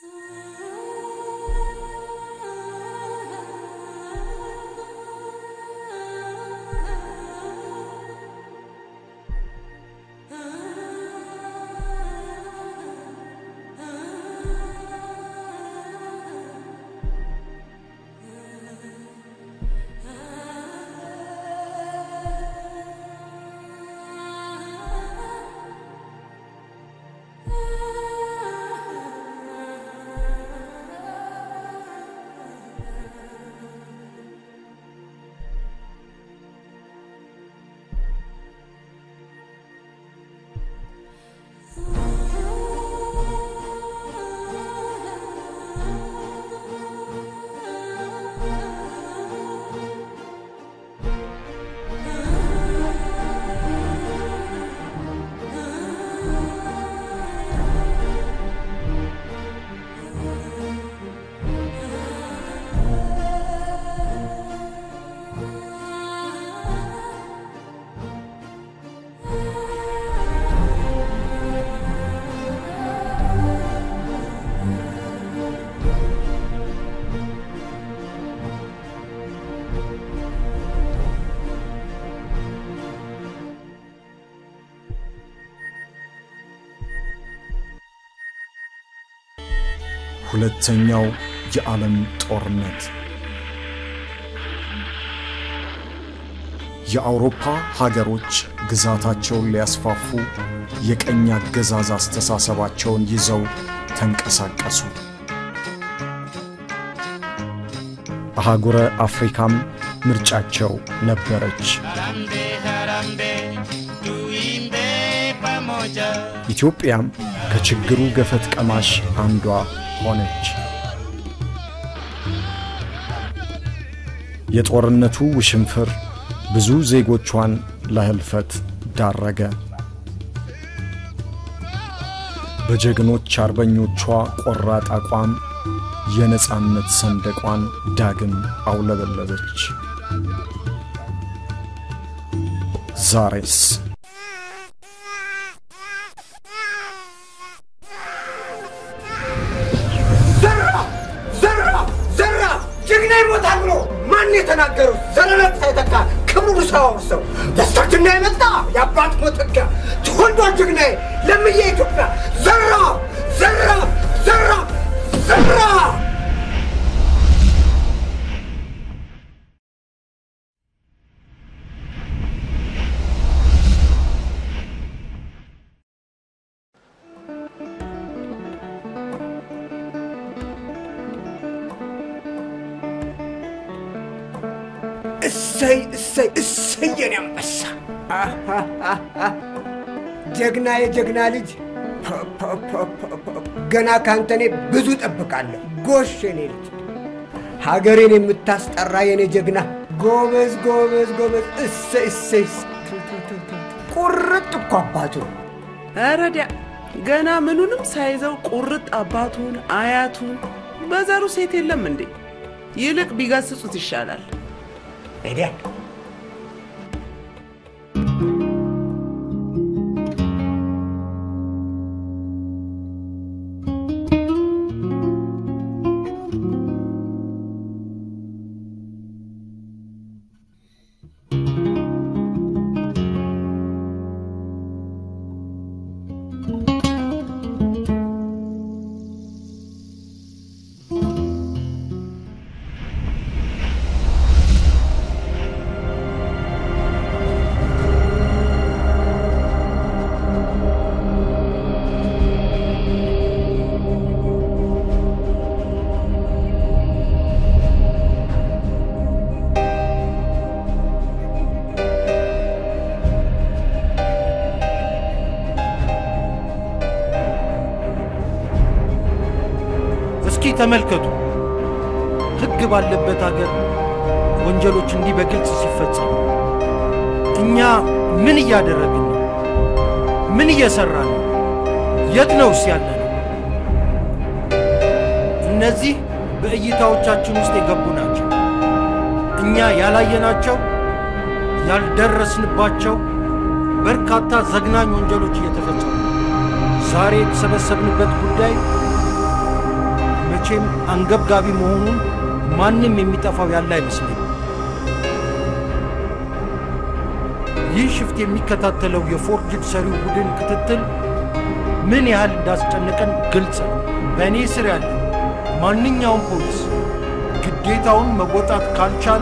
ሁለተኛው የዓለም ጦርነት የአውሮፓ ሀገሮች ግዛታቸውን ሊያስፋፉ የቀኝ አገዛዝ አስተሳሰባቸውን ይዘው ተንቀሳቀሱ። አህጉረ አፍሪካም ምርጫቸው ነበረች። ኢትዮጵያም ከችግሩ ገፈት ቀማሽ አንዷ ሆነች። የጦርነቱ ውሽንፍር ብዙ ዜጎቿን ለህልፈት ዳረገ። በጀግኖች አርበኞቿ ቆራጥ አቋም የነጻነት ሰንደቋን ዳግም አውለበለበች። ዛሬስ ጀግና ይሞታል ብሎ ማን የተናገረው? ዘረነት ሳይተካ ክብሩ ሳያወርሰው ደስታችና የመጣ የአባት ሞተካ ተወልዷል ጀግናዬ ለምዬ ኢትዮጵያ ዘራ ዘራ ዘራ ዘራ እሰይ እሰይ እሰይ የኔ አንበሳ ጀግና የጀግና ልጅ ገና ካንተ እኔ ብዙ ጠብቃለሁ። ጎሽ የኔ ልጅ ሀገሬን የምታስጠራ የኔ ጀግና ጎበዝ ጎበዝ ጎበዝ እሰይ እሰይ ቁርጥ እኮ አባቱ ረዲያ ገና ምኑንም ሳይዘው ቁርጥ አባቱን አያቱን በዘሩ ሴት የለም እንዴ? ይልቅ ቢገስጹት ይሻላል። ሄዲያ እስኪ ተመልከቱ። ሕግ ባለበት አገር ወንጀሎች እንዲህ በግልጽ ሲፈጸሙ እኛ ምን እያደረግን ነው? ምን እየሰራን ነው? የት ነውስ ያለ ነው? እነዚህ በእይታዎቻችን ውስጥ የገቡ ናቸው። እኛ ያላየናቸው ያልደረስንባቸው በርካታ ዘግናኝ ወንጀሎች እየተፈጸሙ ነው። ዛሬ የተሰበሰብንበት ጉዳይ መቼም አንገብጋቢ መሆኑን ማንም የሚጠፋው ያለ አይመስለኝም። ይህ ሽፍት የሚከታተለው የፎርጅድ ሰሪው ቡድን ክትትል ምን ያህል እንዳስጨነቀን ግልጽ ነው። በእኔ ስር ያለ ማንኛውም ፖሊስ ግዴታውን መወጣት ካልቻለ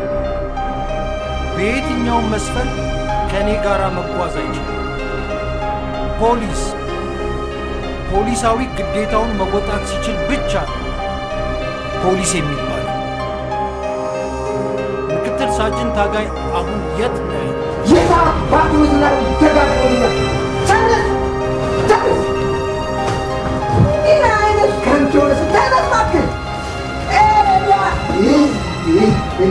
በየትኛውም መስፈን ከእኔ ጋር መጓዝ አይችልም። ፖሊስ ፖሊሳዊ ግዴታውን መወጣት ሲችል ብቻ ነው ፖሊስ የሚባለው። ምክትል ሳጅን ታጋይ አሁን የት ነው ያለው? የታ ባቱ ዝናብ ደጋግሞኛል። ተነስ ተነስ! ይህ አይነት ከንቱ የሆነ ስም ተነስ እባክህ! ኤልያ! ይህ ይህ ይህ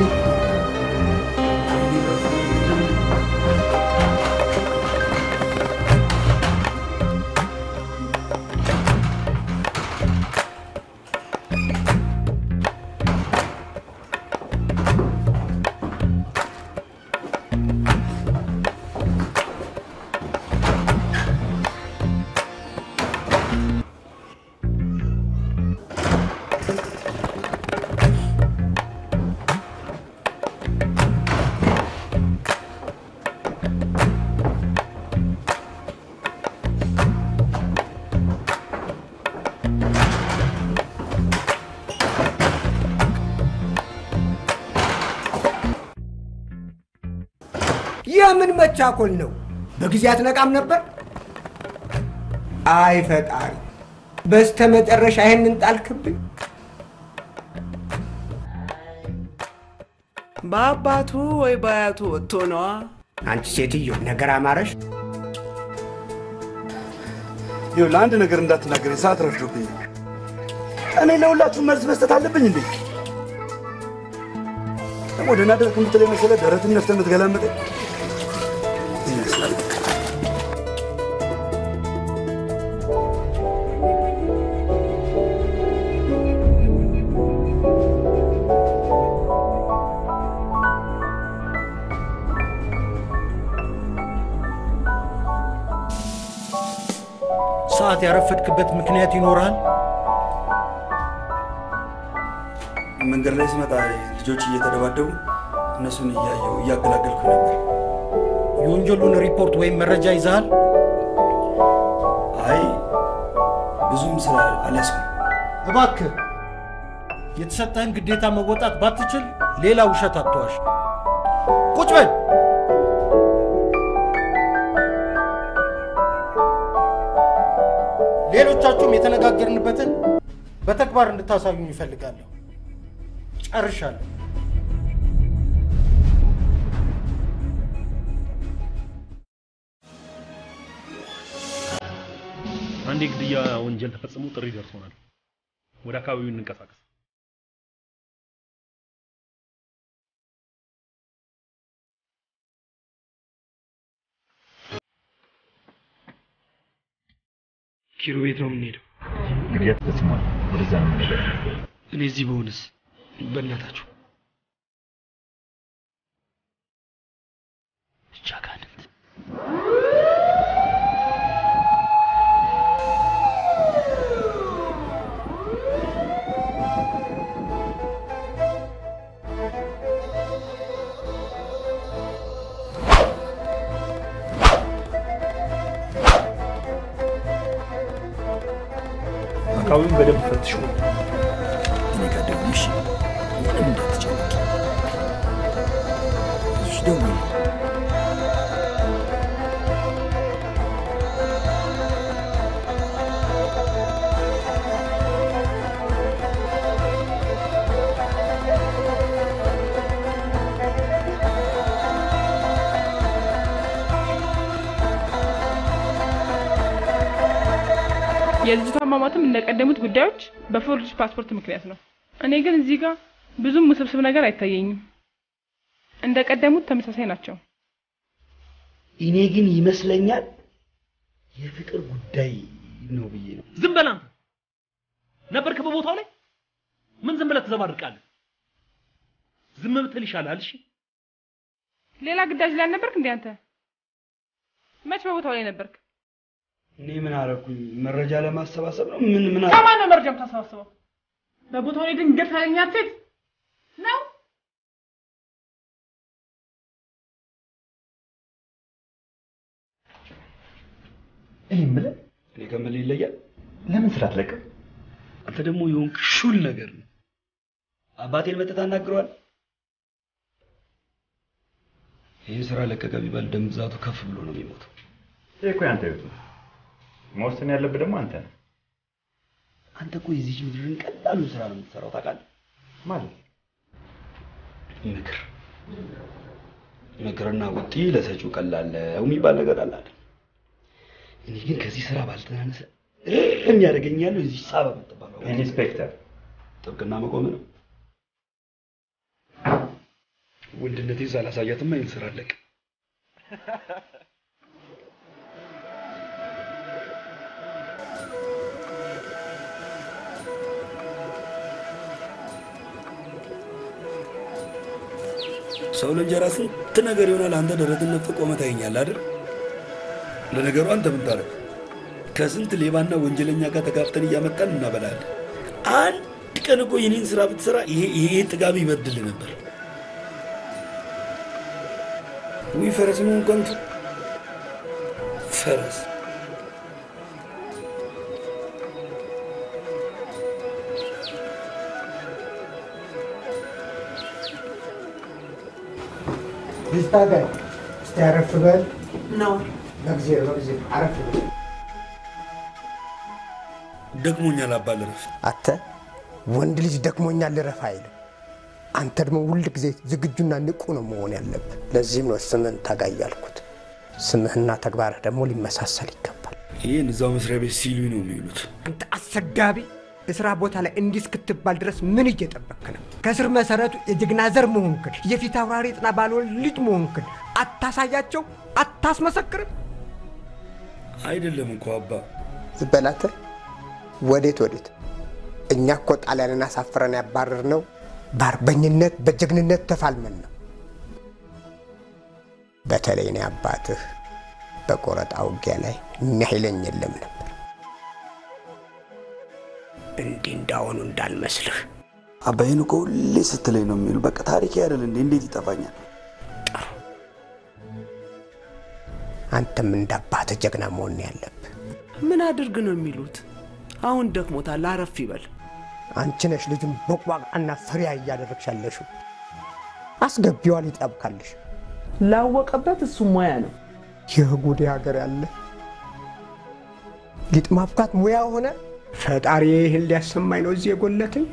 የምን መቻኮል ነው? በጊዜ አትነቃም ነበር? አይ ፈጣሪ፣ በስተ መጨረሻ ይህንን ጣልክብኝ። በአባቱ ወይ በአያቱ ወጥቶ ነዋ። አንቺ ሴትዮ ነገር አማረሽ። ይኸው ለአንድ ነገር እንዳትናገረኝ ሰዓት ረፍዶብኝ። እኔ ለሁላችሁም መልስ መስጠት አለብኝ እንዴ? ደግሞ ደህና ደረክ የምትለኝ መሰለህ? ደረትን ነፍተህ የምትገላምጠኝ ይመስላል። ሰዓት ያረፈድክበት ምክንያት ይኖራል? መንገድ ላይ ስመጣ ልጆች እየተደባደቡ እነሱን እያየሁ እያገላገልኩ ነበር። የወንጀሉን ሪፖርት ወይም መረጃ ይዘሃል? አይ ብዙም ስራ አልያዝኩም። እባክህ የተሰጠህን ግዴታ መወጣት ባትችል ሌላ ውሸት አትዋሽ። ቁጭ በል። ሌሎቻችሁም የተነጋገርንበትን በተግባር እንድታሳዩኝ ይፈልጋለሁ። ጨርሻለሁ። አንድ የግድያ ወንጀል ተፈጽሞ ጥሪ ደርሶናል። ወደ አካባቢው እንንቀሳቀስ። ኪሮ ቤት ነው የምንሄደው። ግድያ ተፈጽሟል። ወደዛ ነው የምንሄደው። እኔ እዚህ በሆንስ በእናታችሁ ብቻ ጋንንት አካባቢውን በደንብ ፈትሹ። እኔ ጋር ደውልሽ፣ ምንም እንዳትጨነቂ። እሺ፣ ደውዪ። የልጅቷ ማማትም እንደቀደሙት ጉዳዮች በፎርጅ ፓስፖርት ምክንያት ነው። እኔ ግን እዚህ ጋር ብዙም ውስብስብ ነገር አይታየኝም። እንደቀደሙት ተመሳሳይ ናቸው። እኔ ግን ይመስለኛል የፍቅር ጉዳይ ነው ብዬ ነው። ዝም በል አንተ። ነበርክ በቦታው ላይ ምን ዝም ብለህ ትዘባርቃለህ? ዝም ብትል ይሻላል። እሺ ሌላ ግዳጅ ላይ አልነበርክ እንዴ አንተ? መች በቦታው ላይ ነበርክ? እኔ ምን አደረኩኝ? መረጃ ለማሰባሰብ ነው። ምን ምን አረ- ከማን ነው መረጃ የምታሰባስበው? በቦታው ላይ ድንገት ካገኛት ሴት ነው። እኔ የምልህ እኔ ከምልህ ይለያል። ለምን ስራ አትለቅም? አንተ ደግሞ የሆንክ ሹል ነገር ነው። አባቴን መጥተህ ታናግረዋል። ይህን ስራ ለቀቀ ቢባል ደም ብዛቱ ከፍ ብሎ ነው የሚሞተው። ይህ እኮ ያንተ ህይወት ነው። መወሰን ያለብህ ደግሞ አንተ ነህ። አንተ እኮ የዚች ምድርን ቀላሉን ስራ ነው የምትሰራው ታውቃለህ። ማለት ምክር ምክርና ቡጢ ለሰጪው ቀላል ነው የሚባል ነገር አለ አይደል? እኔ ግን ከዚህ ስራ ባልተናነሰ የሚያደርገኝ ያለው የዚህ ሳባ የምትባለው ኢንስፔክተር ጥብቅና መቆም ነው። ወንድነቴን ሳላሳያትማ ይህን ስራ አለቅ ሰው ለእንጀራ ስንት ነገር ይሆናል። አንተ ደረትን ነፍተህ ቆመህ ታየኛለህ አይደል? ለነገሩ አንተ ምን ታደርግ? ከስንት ሌባና ወንጀለኛ ጋር ተጋፍተን እያመጣን እናበላለን። አንድ ቀን እኮ የኔን ስራ ብትሰራ ይሄ ይሄ ጥጋብ ይበድል ነበር። ውይ ፈረስ መሆን ከንቱ ፈረስ ልታጋይ እስቲ አረፍ በል ነው በጊዜ በጊዜ አረፍ በል ደክሞኛል አባ ልረፍ። አንተ ወንድ ልጅ ደክሞኛል ልረፍ አይልም። አንተ ደግሞ ሁል ጊዜ ዝግጁና ንቁ ነው መሆን ያለብህ። ለዚህም ነው ስምህን ታጋይ ያልኩት። ስምህና ተግባርህ ደግሞ ሊመሳሰል ይገባል። ይህን እዛው መስሪያ ቤት ሲሉኝ ነው የሚውሉት። አንተ አሰዳቢ! የሥራ ቦታ ላይ እንዲህ እስክትባል ድረስ ምን እየጠበክ ነው? ከስር መሰረቱ የጀግና ዘር መሆንክን የፊት አውራሪ ጥና ባልወልድ ልጅ መሆንክን አታሳያቸው? አታስመሰክርም? አይደለም እኮ አባ ዝም በል አንተ። ወዴት ወዴት? እኛ እኮ ጣሊያንን አሳፍረን ያባረር ነው በአርበኝነት በጀግንነት ተፋልመን ነው። በተለይ እኔ አባትህ በቆረጣ ውጊያ ላይ የሚያይለኝ የለም ነበር። እንዲህ እንዳሁኑ እንዳልመስልህ። አባይን እኮ ሁሌ ስትለኝ ነው የሚሉ በቃ ታሪክ አይደል እንዴ? እንዴት ይጠፋኛል? አንተም እንደ አባትህ ጀግና መሆን ነው ያለብህ። ምን አድርግ ነው የሚሉት? አሁን ደክሞታል፣ አረፍ ይበል። አንቺ ነሽ ልጁን ቦቅቧቃና ፍሬያ እያደረግሽ ያለሽው። አስገቢዋል ይጠብካልሽ። ላወቀበት እሱ ሙያ ነው። ይህ ጉዴ ሀገር ያለ ሊጥ ማብካት ሙያ ሆነ። ፈጣሪ ይህን ሊያሰማኝ ነው እዚህ የጎለተኝ።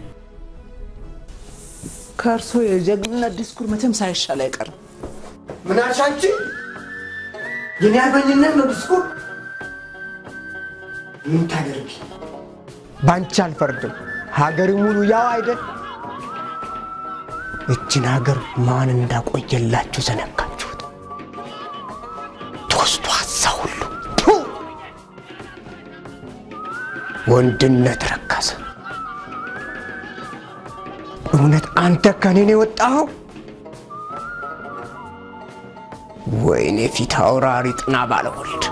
ከእርሶ የጀግንነት ዲስኩር መቼም ሳይሻል አይቀርም። ምን አልሽ አንቺ? የኔ አርበኝነት ነው ዲስኩር። ምን ታደርጊ? በአንቺ አልፈርድም። ሀገር ሙሉ ያው አይደል? እችን ሀገር ማን እንዳቆየላችሁ ዘነጋችሁት። ትውስቷ እዛ ሁሉ ቱ! ወንድነት ረከሰ። እውነት አንተ ከኔ ነው የወጣኸው? ወይኔ ፊት አውራሪ ጥና ባለወልድ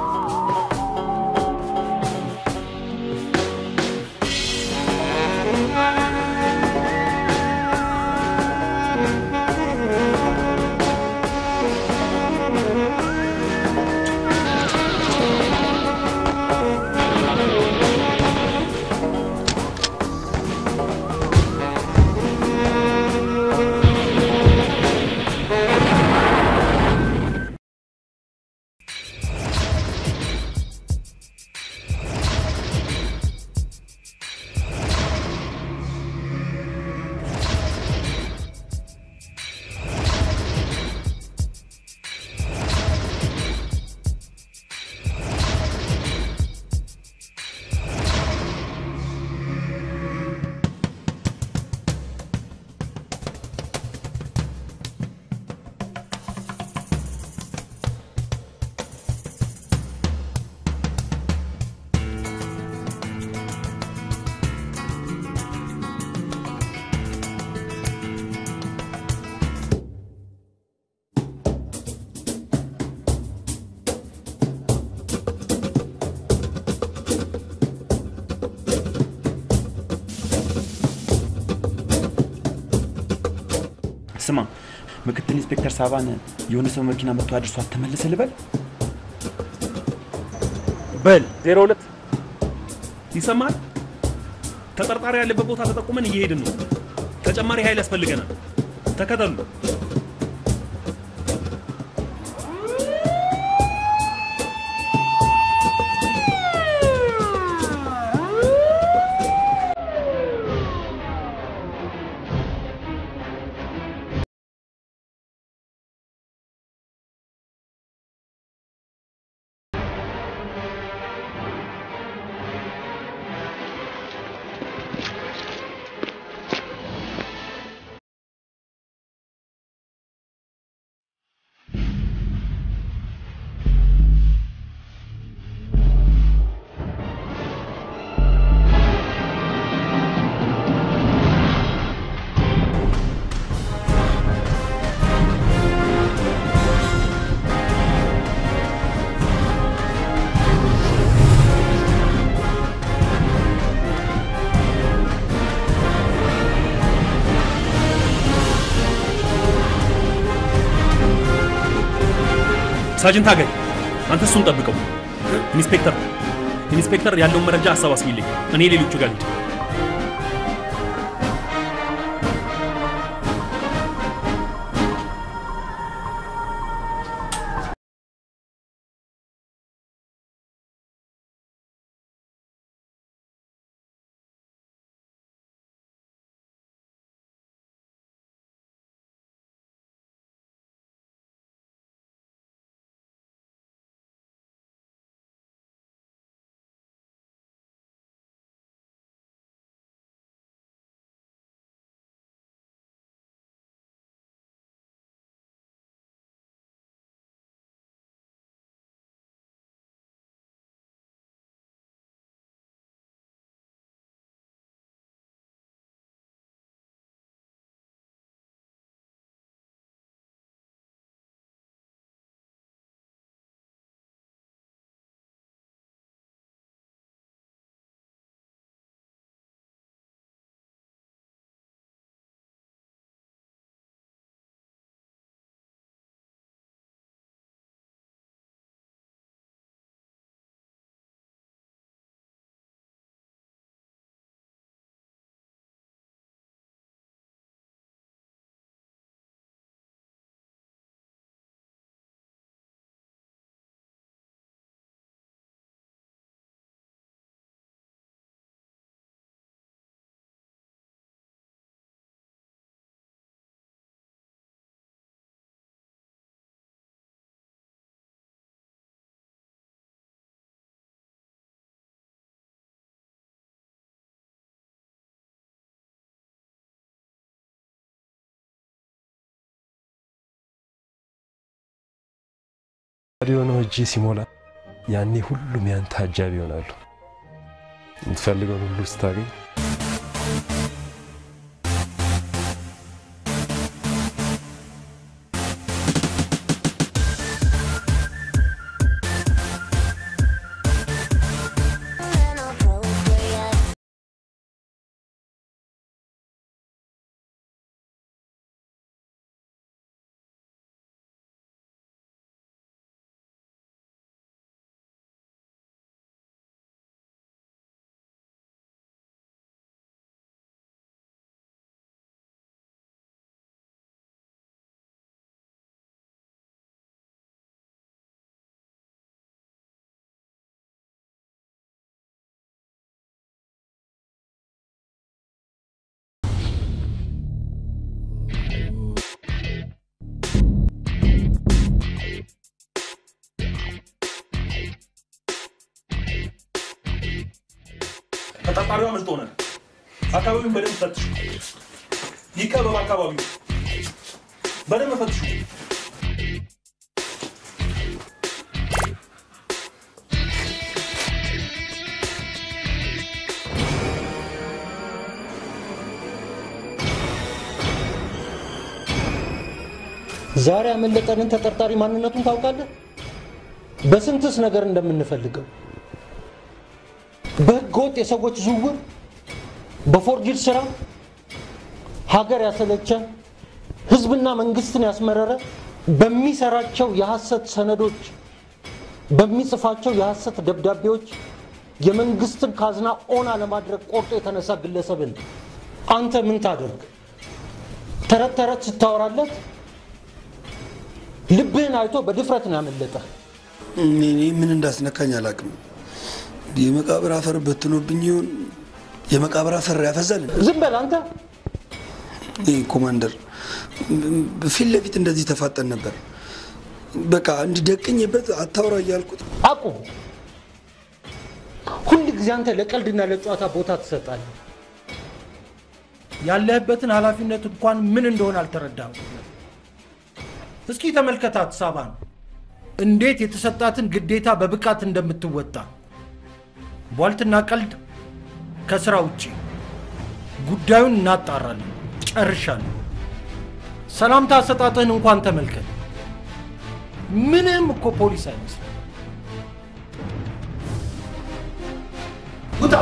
ምክትል ኢንስፔክተር ሳባን የሆነ ሰው መኪና መጥቶ አድርሷት ተመለሰ ልበል? በል ዜሮ ሁለት ይሰማል። ተጠርጣሪ ያለበት ቦታ ተጠቁመን እየሄድን ነው። ተጨማሪ ኃይል ያስፈልገናል። ተከተሉ። ሳጅን ታገኝ፣ አንተ እሱን ጠብቀው። ኢንስፔክተር ኢንስፔክተር ያለውን መረጃ አሰባስቢልኝ፣ እኔ ሌሎቹ ጋር ልሂድ። ራዲዮ ነው እጅ ሲሞላ ያኔ ሁሉም ያንተ አጃቢ ይሆናሉ። የምትፈልገውን ሁሉ ስታገኝ ተጠርጣሪዋ አምልጦ ሆነ። አካባቢውን በደንብ ፈትሹ። ይከበብ አካባቢው በደንብ ፈትሹ። ዛሬ ያመለጠንን ተጠርጣሪ ማንነቱን ታውቃለህ? በስንትስ ነገር እንደምንፈልገው በህገወጥ የሰዎች ዝውውር፣ በፎርጅድ ስራ ሀገር ያሰለቸ ህዝብና መንግስትን ያስመረረ በሚሰራቸው የሐሰት ሰነዶች፣ በሚጽፋቸው የሐሰት ደብዳቤዎች የመንግስትን ካዝና ኦና ለማድረግ ቆርጦ የተነሳ ግለሰብን አንተ ምን ታደርግ? ተረት ተረት ስታወራለት ልብህን አይቶ በድፍረት ነው ያመለጠ። እኔ ምን እንዳስነካኝ አላውቅም። የመቃብር አፈር በትኖብኝ ይሆን? የመቃብር አፈር ያፈዛል። ዝም በል አንተ። ይህ ኮማንደር ፊት ለፊት እንደዚህ ተፋጠን ነበር። በቃ እንዲደቅኝበት አታውራ እያልኩት አቁም። ሁል ጊዜ አንተ ለቀልድና ለጨዋታ ቦታ ትሰጣለህ። ያለህበትን ኃላፊነት እንኳን ምን እንደሆነ አልተረዳም። እስኪ ተመልከታት ሳባን፣ እንዴት የተሰጣትን ግዴታ በብቃት እንደምትወጣ። ቧልትና ቀልድ ከስራ ውጭ። ጉዳዩን እናጣራለን። ጨርሻለሁ። ሰላምታ አሰጣጥህን እንኳን ተመልከት። ምንም እኮ ፖሊስ አይመስልም። ውጣ!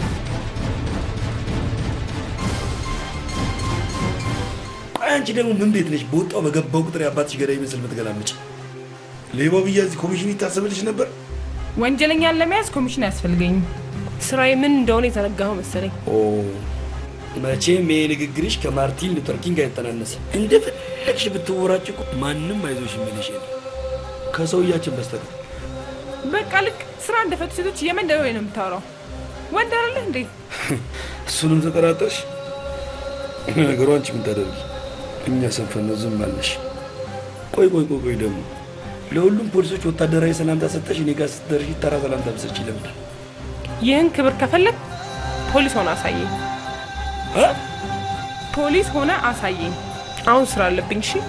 ቆይ አንቺ ደግሞ ምን ቤት ነሽ? በወጣው በገባው ቁጥር የአባትሽ ገዳይ ይመስል ምትገላምጭ። ሌባው ብያ እዚህ ኮሚሽን ይታሰብልሽ ነበር። ወንጀለኛን ለመያዝ ኮሚሽን አያስፈልገኝም። ስራዬ ምን እንደሆነ የተረጋኸው መሰለኝ። መቼም ይሄ ንግግርሽ ከማርቲን ሉተር ኪንግ አይተናነስም። እንደፈለግሽ ብትወራጭ እኮ ማንም አይዞሽ የሚልሽ የለም ከሰውያችን በስተቀር። በቃ ልክ ስራ እንደፈቱ ሴቶች የመንደር ወይ ነው የምታወራው። ወንድ አይደለህ እንዴ? እሱንም ተጠራጠርሽ? ነገሩ አንቺ ምን ታደርጊ? እኛ ሰንፈን ነው ዝም አልነሽ። ቆይ ቆይ ቆይ ቆይ ደግሞ ለሁሉም ፖሊሶች ወታደራዊ ሰላምታ ሰጠሽ፣ እኔ ጋር ስትደርሺ ተራ ሰላምታ ብሰጪ ለምንድን? ይህን ክብር ከፈለግ ፖሊስ ሆነ አሳየኝ። ፖሊስ ሆነ አሳየኝ። አሁን ስራ አለብኝ። እሺ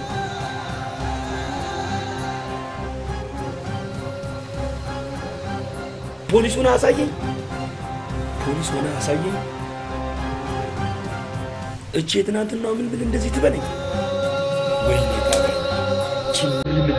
ፖሊስ ሆነ አሳየኝ። ፖሊስ ሆነ አሳየኝ። እቺ የትናንትናው ምን ብል እንደዚህ ትበለኝ? ወይኔ ታዲያ እቺ ምን ብል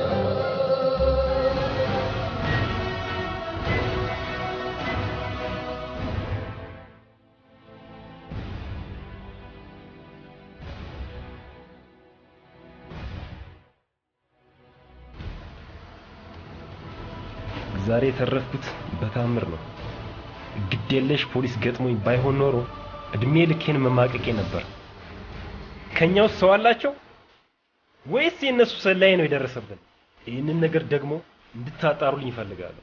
ዛሬ የተረፍኩት በታምር ነው። ግዴለሽ ፖሊስ ገጥሞኝ ባይሆን ኖሮ እድሜ ልኬን መማቀቄ ነበር። ከኛ ውስጥ ሰው አላቸው ወይስ የእነሱ ሰላይ ነው የደረሰብን? ይህንን ነገር ደግሞ እንድታጣሩልኝ ይፈልጋለሁ።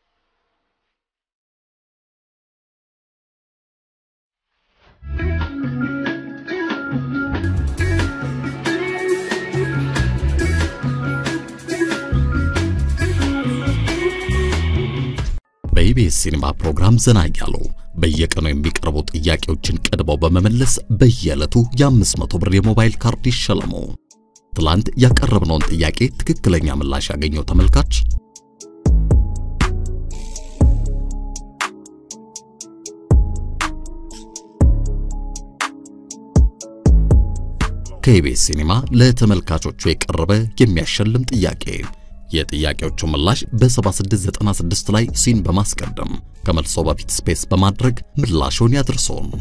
በኢቢኤስ ሲኒማ ፕሮግራም ዘና እያሉ በየቀኑ የሚቀርቡ ጥያቄዎችን ቀድመው በመመለስ በየዕለቱ የ500 ብር የሞባይል ካርድ ይሸለሙ። ትላንት ያቀረብነውን ጥያቄ ትክክለኛ ምላሽ ያገኘው ተመልካች ከኢቢኤስ ሲኒማ ለተመልካቾቹ የቀረበ የሚያሸልም ጥያቄ የጥያቄዎቹ ምላሽ በ7696 ላይ ሲን በማስቀደም ከመልሶ በፊት ስፔስ በማድረግ ምላሹን ያድርሶን።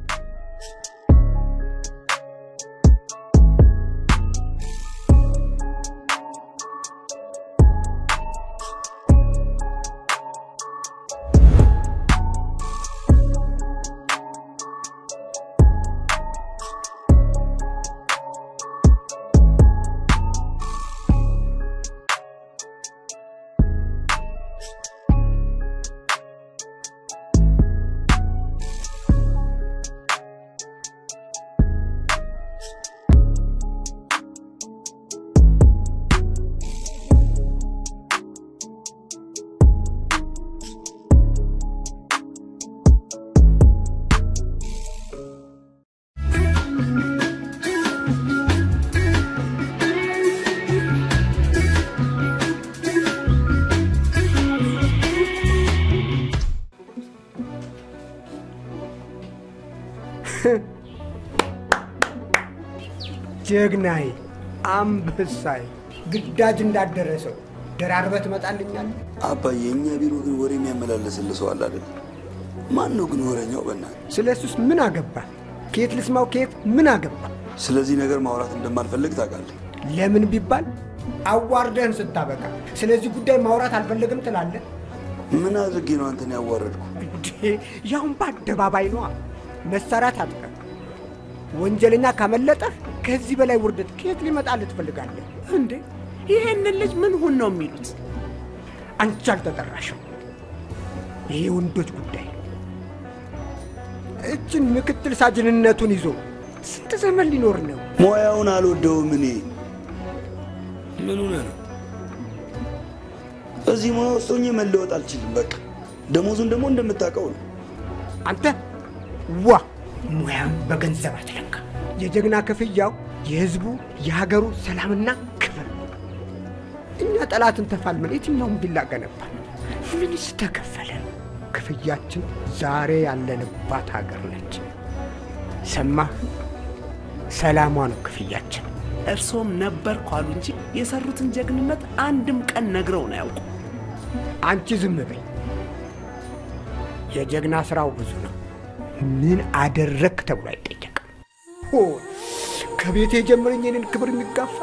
ጀግናዬ፣ አንበሳዬ፣ ግዳጅ እንዳደረሰው ደራርበህ ትመጣልኛለህ። አባዬ፣ የእኛ ቢሮ ግን ወሬ የሚያመላለስልህ ሰው አለ አይደል? ማን ነው ግን ወሬኛው? በእናትህ ስለ እሱስ ምን አገባ? ከየት ልስማው? ከየት ምን አገባ? ስለዚህ ነገር ማውራት እንደማልፈልግ ታውቃለህ። ለምን ቢባል አዋርደህን ስታበቃ ስለዚህ ጉዳይ ማውራት አልፈልግም ትላለህ። ምን አድርጌ ነው አንተን ያዋረድኩ? እንዴ ያውን በአደባባይ ነዋ። መሳሪያ ታጥቀህ ወንጀለኛ ካመለጠህ ከዚህ በላይ ውርደት ከየት ሊመጣልህ ትፈልጋለህ? እንዴ ይሄንን ልጅ ምን ሁን ነው የሚሉት? አንቺ አልተጠራሽም። ይሄ የወንዶች ጉዳይ ነው። እችን ምክትል ሳጅንነቱን ይዞ ስንት ዘመን ሊኖር ነው? ሙያውን አልወደውም እኔ። ምን ሆነህ ነው? እዚህ ሙያ ውስጥ ሆኜ መለወጥ አልችልም። በቃ ደሞዙን ደግሞ እንደምታውቀው ነው። አንተ ዋ ሙያም በገንዘብ አትለካ። የጀግና ክፍያው የህዝቡ የሀገሩ ሰላምና ክብር። እኛ ጠላትን ተፋልመን የትኛውን ቢላ ገነባል። ምንስ ተከፈለ? ክፍያችን ዛሬ ያለንባት ሀገር ነች። ሰማህ? ሰላሟ ነው ክፍያችን። እርሶም ነበር ኳሉ እንጂ የሰሩትን ጀግንነት አንድም ቀን ነግረውን አያውቁ። አንቺ ዝም በይ። የጀግና ስራው ብዙ ነው። ምን አደረግ ተብሎ አይጠየቅም። ሆ ከቤቴ የጀመረኝ የኔን ክብር የሚጋፋ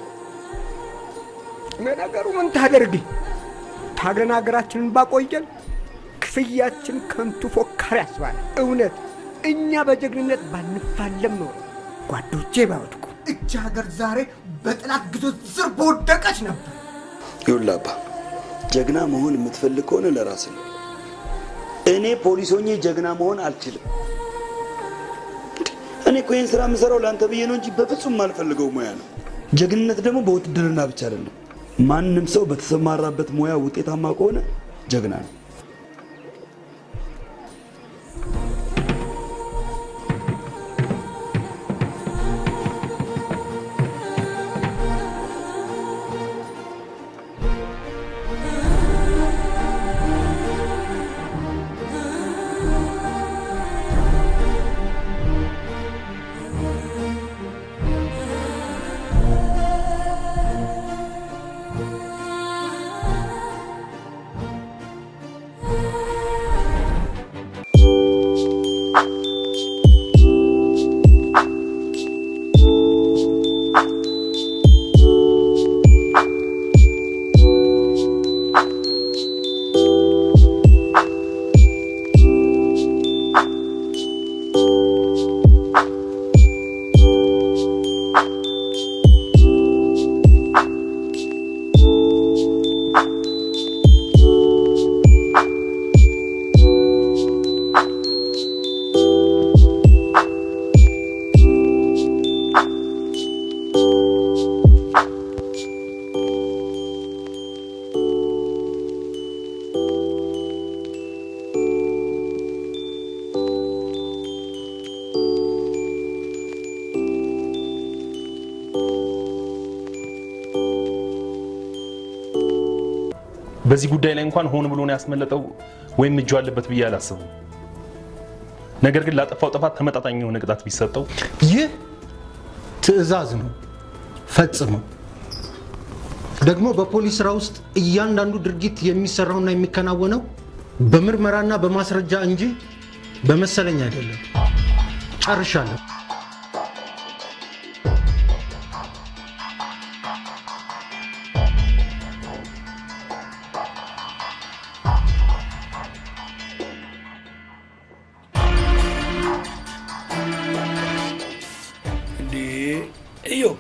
ለነገሩ ምን ታደርግኝ? ታግለን ሀገራችንን ባቆየን ክፍያችን ከንቱ ፎካሪ ያስባል። እውነት እኛ በጀግንነት ባንፋለም ኖሮ ጓዶቼ ባይወድቁ እጅ ሀገር ዛሬ በጠላት ግዞት ስር በወደቀች ነበር። ይኸውልህ አባ፣ ጀግና መሆን የምትፈልግ ከሆነ ለራስህ ነው። እኔ ፖሊስ ሆኜ ጀግና መሆን አልችልም። እኔ እኮ ይህን ስራ የምሰራው ለአንተ ብዬ ነው እንጂ በፍጹም የማልፈልገው ሙያ ነው። ጀግንነት ደግሞ በውትድርና ብቻ አይደለም። ማንም ሰው በተሰማራበት ሙያ ውጤታማ ከሆነ ጀግና ነው። በዚህ ጉዳይ ላይ እንኳን ሆን ብሎ ነው ያስመለጠው ወይም እጁ አለበት ብዬ አላስብም። ነገር ግን ላጠፋው ጥፋት ተመጣጣኝ የሆነ ቅጣት ቢሰጠው ይህ ትዕዛዝ ነው፣ ፈጽመው። ደግሞ በፖሊስ ስራ ውስጥ እያንዳንዱ ድርጊት የሚሰራውና የሚከናወነው በምርመራና በማስረጃ እንጂ በመሰለኝ አይደለም። ጨርሻለሁ። እንዴ እዮ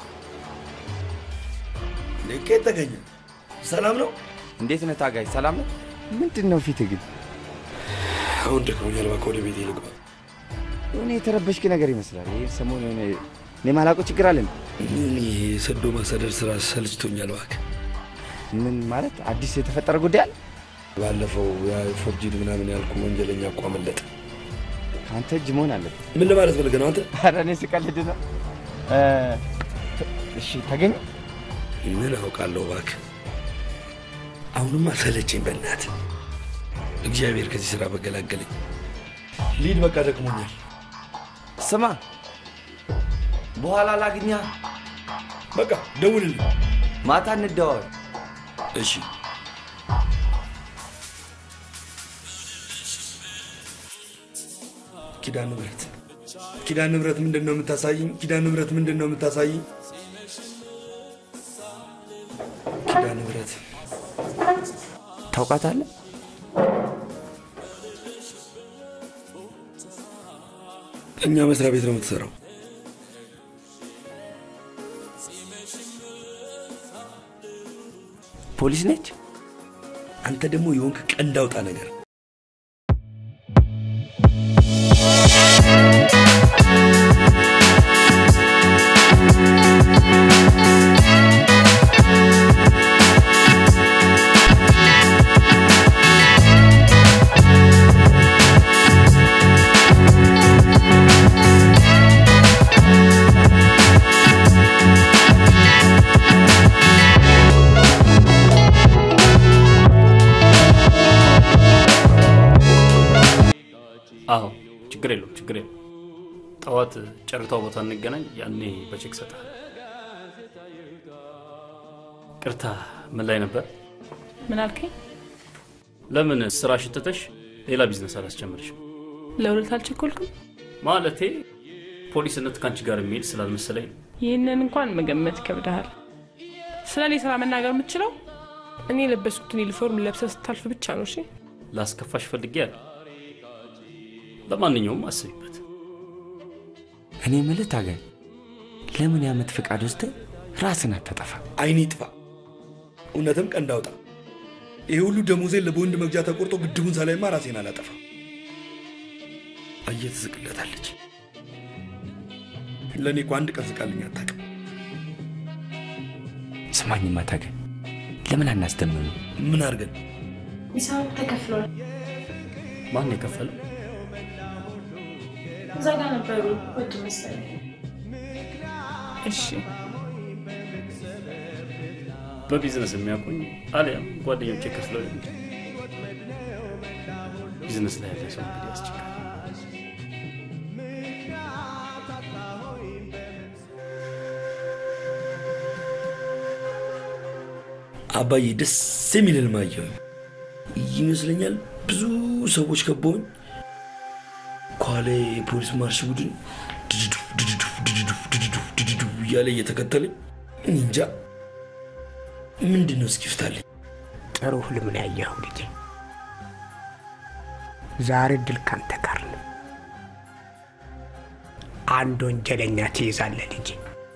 ከየት ተገኘ? ሰላም ነው? እንዴት ነህ ታጋይ? ሰላም ነው? ምንድን ነው ፊት ግን? አሁን ደክሞኛል፣ እባክህ ወደ ቤቴ ልግባ። የሆነ የተረበሽክ ነገር ይመስላል። ይህ ሰሞኑን የሆነ እኔ ማላውቀው ችግር አለ እንዴ? ምን ይሄ ሰዶ ማሳደር ስራ ሰልችቶኛል፣ እባክህ። ምን ማለት አዲስ የተፈጠረ ጉዳይ አለ? ባለፈው ያ ፎርጂድ ምናምን ያልኩ ወንጀለኛ እኮ አመለጠ። ከአንተ እጅ መሆን አለበት። ምን ለማለት ፈልገህ ነው አንተ? ኧረ እኔ ስቀልድ ነው። እ፣ እሺ ተገኘ? ምን አውቃለሁ እባክህ። አሁንማ ሰለቸኝ በእናትህ። እግዚአብሔር ከዚህ ስራ በገላገለኝ። ሊድ በቃ ደክሞኛል። ስማ፣ በኋላ ላግኛ። በቃ ደውልልኝ። ማታ እንደዋወል። እሺ። ኪዳነ ምሕረት ኪዳነ ንብረት ምንድን ነው የምታሳይኝ? ኪዳነ ንብረት ምንድን ነው የምታሳይኝ? ኪዳነ ንብረት ታውቃታለህ? እኛ መስሪያ ቤት ነው የምትሰራው። ፖሊስ ነች። አንተ ደግሞ የሆንክ ቀንድ አውጣ ነገር አዎ ችግር የለውም ችግር የለውም። ጠዋት ጨርታው ቦታ እንገናኝ፣ ያኔ በቼክ ሰጣል። ቅርታ ምን ላይ ነበር? ምን አልከኝ? ለምን ስራ ሽትተሽ ሌላ ቢዝነስ አላስጀምርሽም? ለሁለት አልቸኮልክም? ማለቴ ፖሊስነት ከአንቺ ጋር የሚሄድ ስላልመሰለኝ ነው። ይህንን እንኳን መገመት ይከብድሃል። ስለ እኔ ስራ መናገር የምትችለው እኔ የለበስኩትን ዩኒፎርም ለብሰህ ስታልፍ ብቻ ነው። እሺ ላስከፋሽ ፈልጌ ያለ ለማንኛውም አስቢበት። እኔ የምልህ ታገኝ፣ ለምን የዓመት ፍቃድ ወስደህ ራስን አታጠፋ? አይኔ ጥፋ። እውነትም ቀንድ አውጣ። ይህ ሁሉ ደሞዜን ለቦንድ መግዣ ተቆርጦ ግድቡን ሳላይማ ራሴን አላጠፋ። አየህ ትስቅለታለች። ለእኔ እኮ አንድ ቀን ስቃልኝ አታውቅም። ስማኝማ ታገኝ፣ ለምን አናስደምም? ምን አድርገን ሂሳቡ ተከፍሏል። ማን የከፈለው? እዛ ጋር ነበሩ ወጡ መሰለኝ። እሺ በቢዝነስ የሚያውቁኝ አሊያም ጓደኞቼ ከፍለው ሊሆን ይችላል። ቢዝነስ ላይ ያለ ሰው እንግዲህ ያስቸግራል። አባዬ ደስ የሚል ህልም አየሁኝ። ይመስለኛል ብዙ ሰዎች ከበውኝ ከኋላ የፖሊስ ማርሽ ቡድን ድድዱፍ ድድዱፍ ድድዱፍ ድድዱፍ ድድዱፍ እያለ እየተከተለኝ እኔ እንጃ ምንድን ነው እስኪፍታለኝ። ጥሩ ህልም ነው ያየኸው ልጄ። ዛሬ ድል ካንተ ጋር ነው። አንድ ወንጀለኛ ትይዛለህ ልጄ።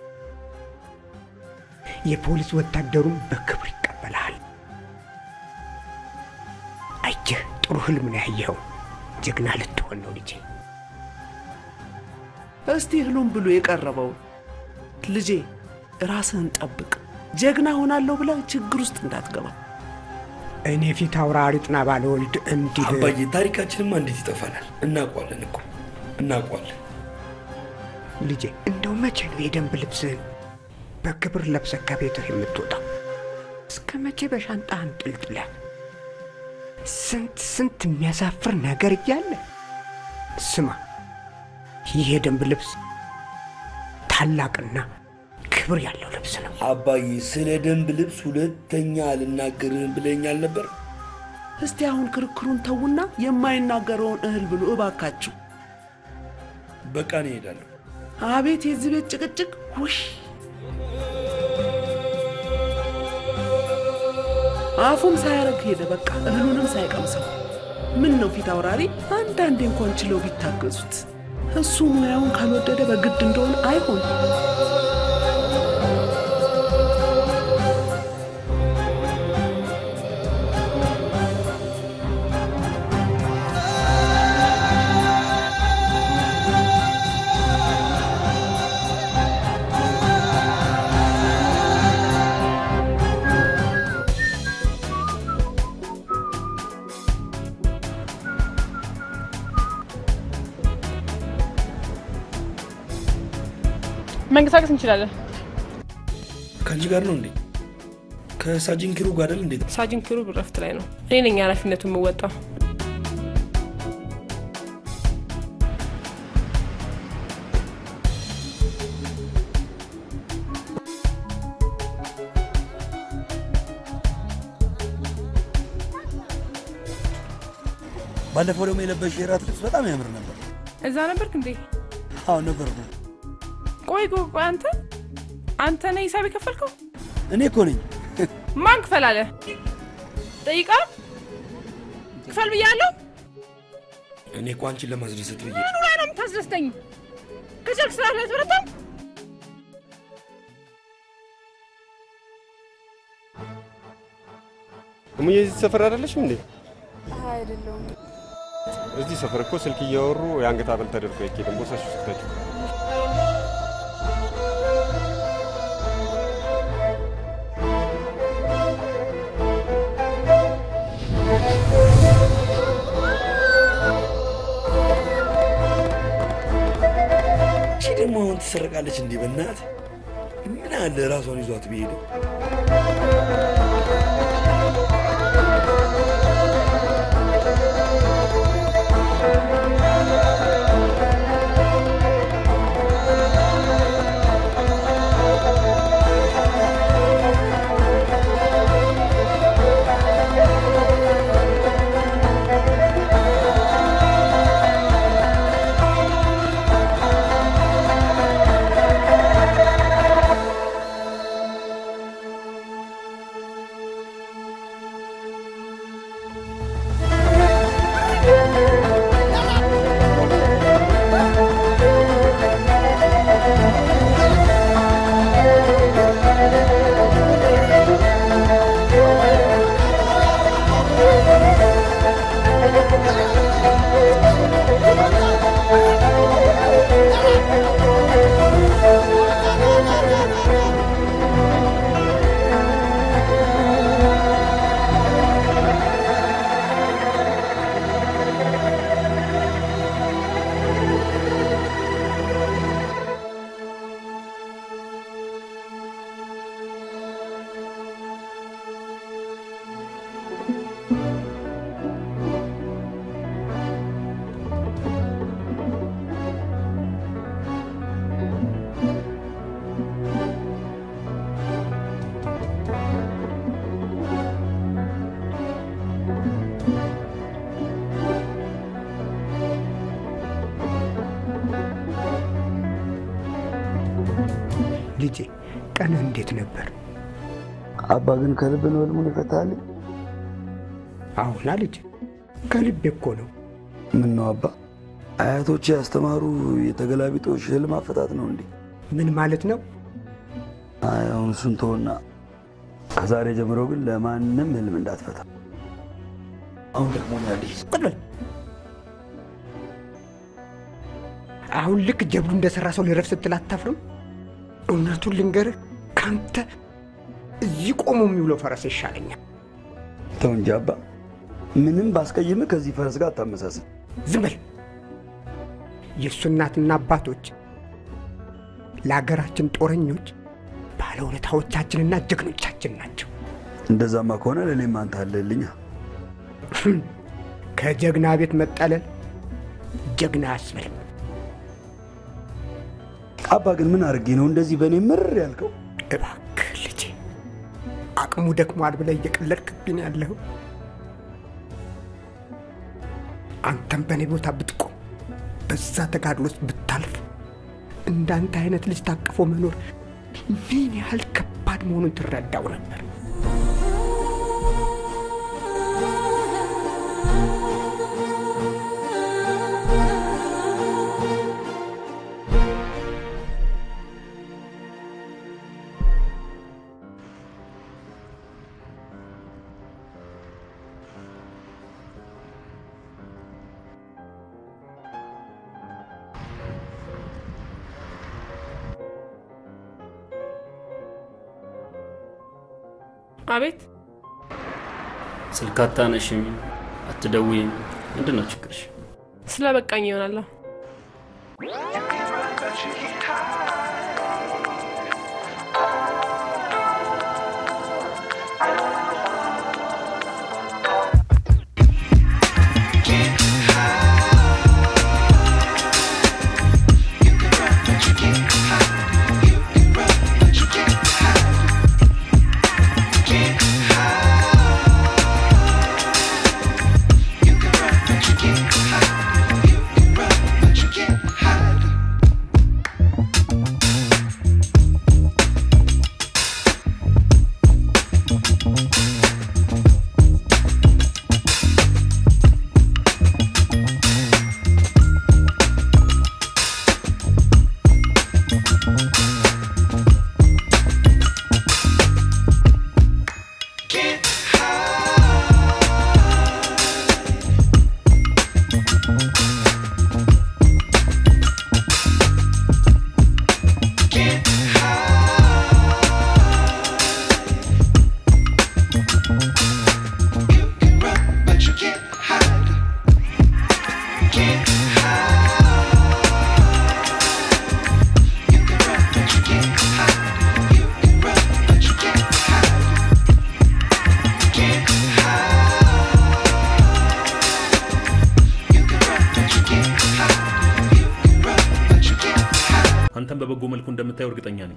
የፖሊስ ወታደሩም በክብር ይቀበልሃል። አየህ፣ ጥሩ ህልም ነው ያየኸው። ጀግና ልትሆን ነው ልጄ። እስቲ ህሉም ብሎ የቀረበውን ልጄ ራስህን ጠብቅ፣ ጀግና ሆናለሁ ብለህ ችግር ውስጥ እንዳትገባ። እኔ ፊት አውራሪ ጥና ባለወልድ እንዲህ አባዬ ታሪካችንማ እንዴት ይጠፋናል? እናውቀዋለን እኮ እናውቀዋለን። ልጄ፣ እንደው መቼ ነው የደንብ ልብስህን በክብር ለብሰህ ከቤትህ የምትወጣው? እስከ መቼ በሻንጣህ አንጠልጥለህ ስንት ስንት የሚያሳፍር ነገር እያለ ስማ፣ ይህ የደንብ ልብስ ታላቅና ክብር ያለው ልብስ ነው። አባዬ ስለ ደንብ ልብስ ሁለተኛ አልናገርህም ብለኛል ነበር። እስቲ አሁን ክርክሩን ተዉና የማይናገረውን እህል ብሎ እባካችሁ። በቃ እኔ እሄዳለሁ። አቤት የዚህ ቤት ጭቅጭቅ! ውሽ አፉም ሳያረግ ሄደ። በቃ እህሉንም ሳይቀምሰው። ምን ነው ፊት አውራሪ፣ አንዳንዴ እንኳን ችለው ቢታገዙት። እሱ ሙያውን ካልወደደ በግድ እንደሆነ አይሆን። መንቀሳቀስ እንችላለን። ከአንቺ ጋር ነው እንዴ? ከሳጅን ኪሩ ጋር አይደል? እንዴት ሳጅን ኪሩብ እረፍት ላይ ነው። እኔ ነኝ ኃላፊነቱን የምወጣው። ባለፈው ደግሞ የለበሽ የራት ልብስ በጣም ያምር ነበር። እዛ ነበርክ እንዴ? አዎ ነበር ነው። ቆይ ቆይ ቆይ፣ አንተ አንተ ነህ ሂሳብ የከፈልከው? እኔ እኮ ነኝ። ማን ክፈል አለ? ጠይቃል። ክፈል ብያለሁ። እኔ እኮ አንቺን ለማስደሰት ብዬ ምኑ ላይ ነው የምታስደስተኝ? ከቻልክ ስራ ላይ ትበረታም። እሙዬ እዚህ ሰፈር አይደለሽም እንዴ? አይደለሁም። እዚህ ሰፈር እኮ ስልክ እያወሩ የአንገት ሐብል ተደርጎ አይኬድም። ቦርሳሽ ውስጥ ክተችው። እቺ ደግሞ አሁን ትሰረቃለች እንዲህ በእናት ምን አለ ራሷን ይዟት ቢሄድ ልጄ ቀንህ እንዴት ነበር? አባ ግን ከልብ ነው ህልሙን ይፈታልኝ? አሁና ልጅ ከልቤ እኮ ነው። ምን ነው አባ አያቶች ያስተማሩ የተገላቢጦሽ ህልም አፈታት ነው እንዴ? ምን ማለት ነው? አይ አሁን እሱን ተወና ከዛሬ ጀምሮ ግን ለማንም ህልም እንዳትፈታ። አሁን ደግሞ ያለሽ አሁን ልክ ጀብዱ እንደሰራ ሰው ልረፍ ስትል አታፍርም? እውነቱን ልንገርህ፣ ካንተ እዚህ ቆሞ የሚውለው ፈረስ ይሻለኛል። ተው እንጂ አባ፣ ምንም ባስቀይምህ ከዚህ ፈረስ ጋር አታመሳስል። ዝም በል። የእሱ እናትና አባቶች ለሀገራችን ጦረኞች ባለውለታዎቻችንና ጀግኖቻችን ናቸው። እንደዛማ ከሆነ ለእኔም አንተ አለህልኛ። ከጀግና ቤት መጠለል ጀግና አያስብልም። አባ ግን ምን አድርጌ ነው እንደዚህ በእኔ ምር ያልከው? እባክህ ልጄ፣ አቅሙ ደክሟል ብለህ እየቀለድክብኝ ያለኸው አንተም በእኔ ቦታ ብትቆም በዛ ተጋድሎ ውስጥ ብታልፍ እንዳንተ አይነት ልጅ ታቅፎ መኖር ምን ያህል ከባድ መሆኑን ትረዳው ነበር። አቤት ስልክ አታነሽም፣ አትደውይም። ምንድን ነው ችግርሽ? ስለ በቃኝ ይሆናል። አንተም በበጎ መልኩ እንደምታየው እርግጠኛ ነኝ።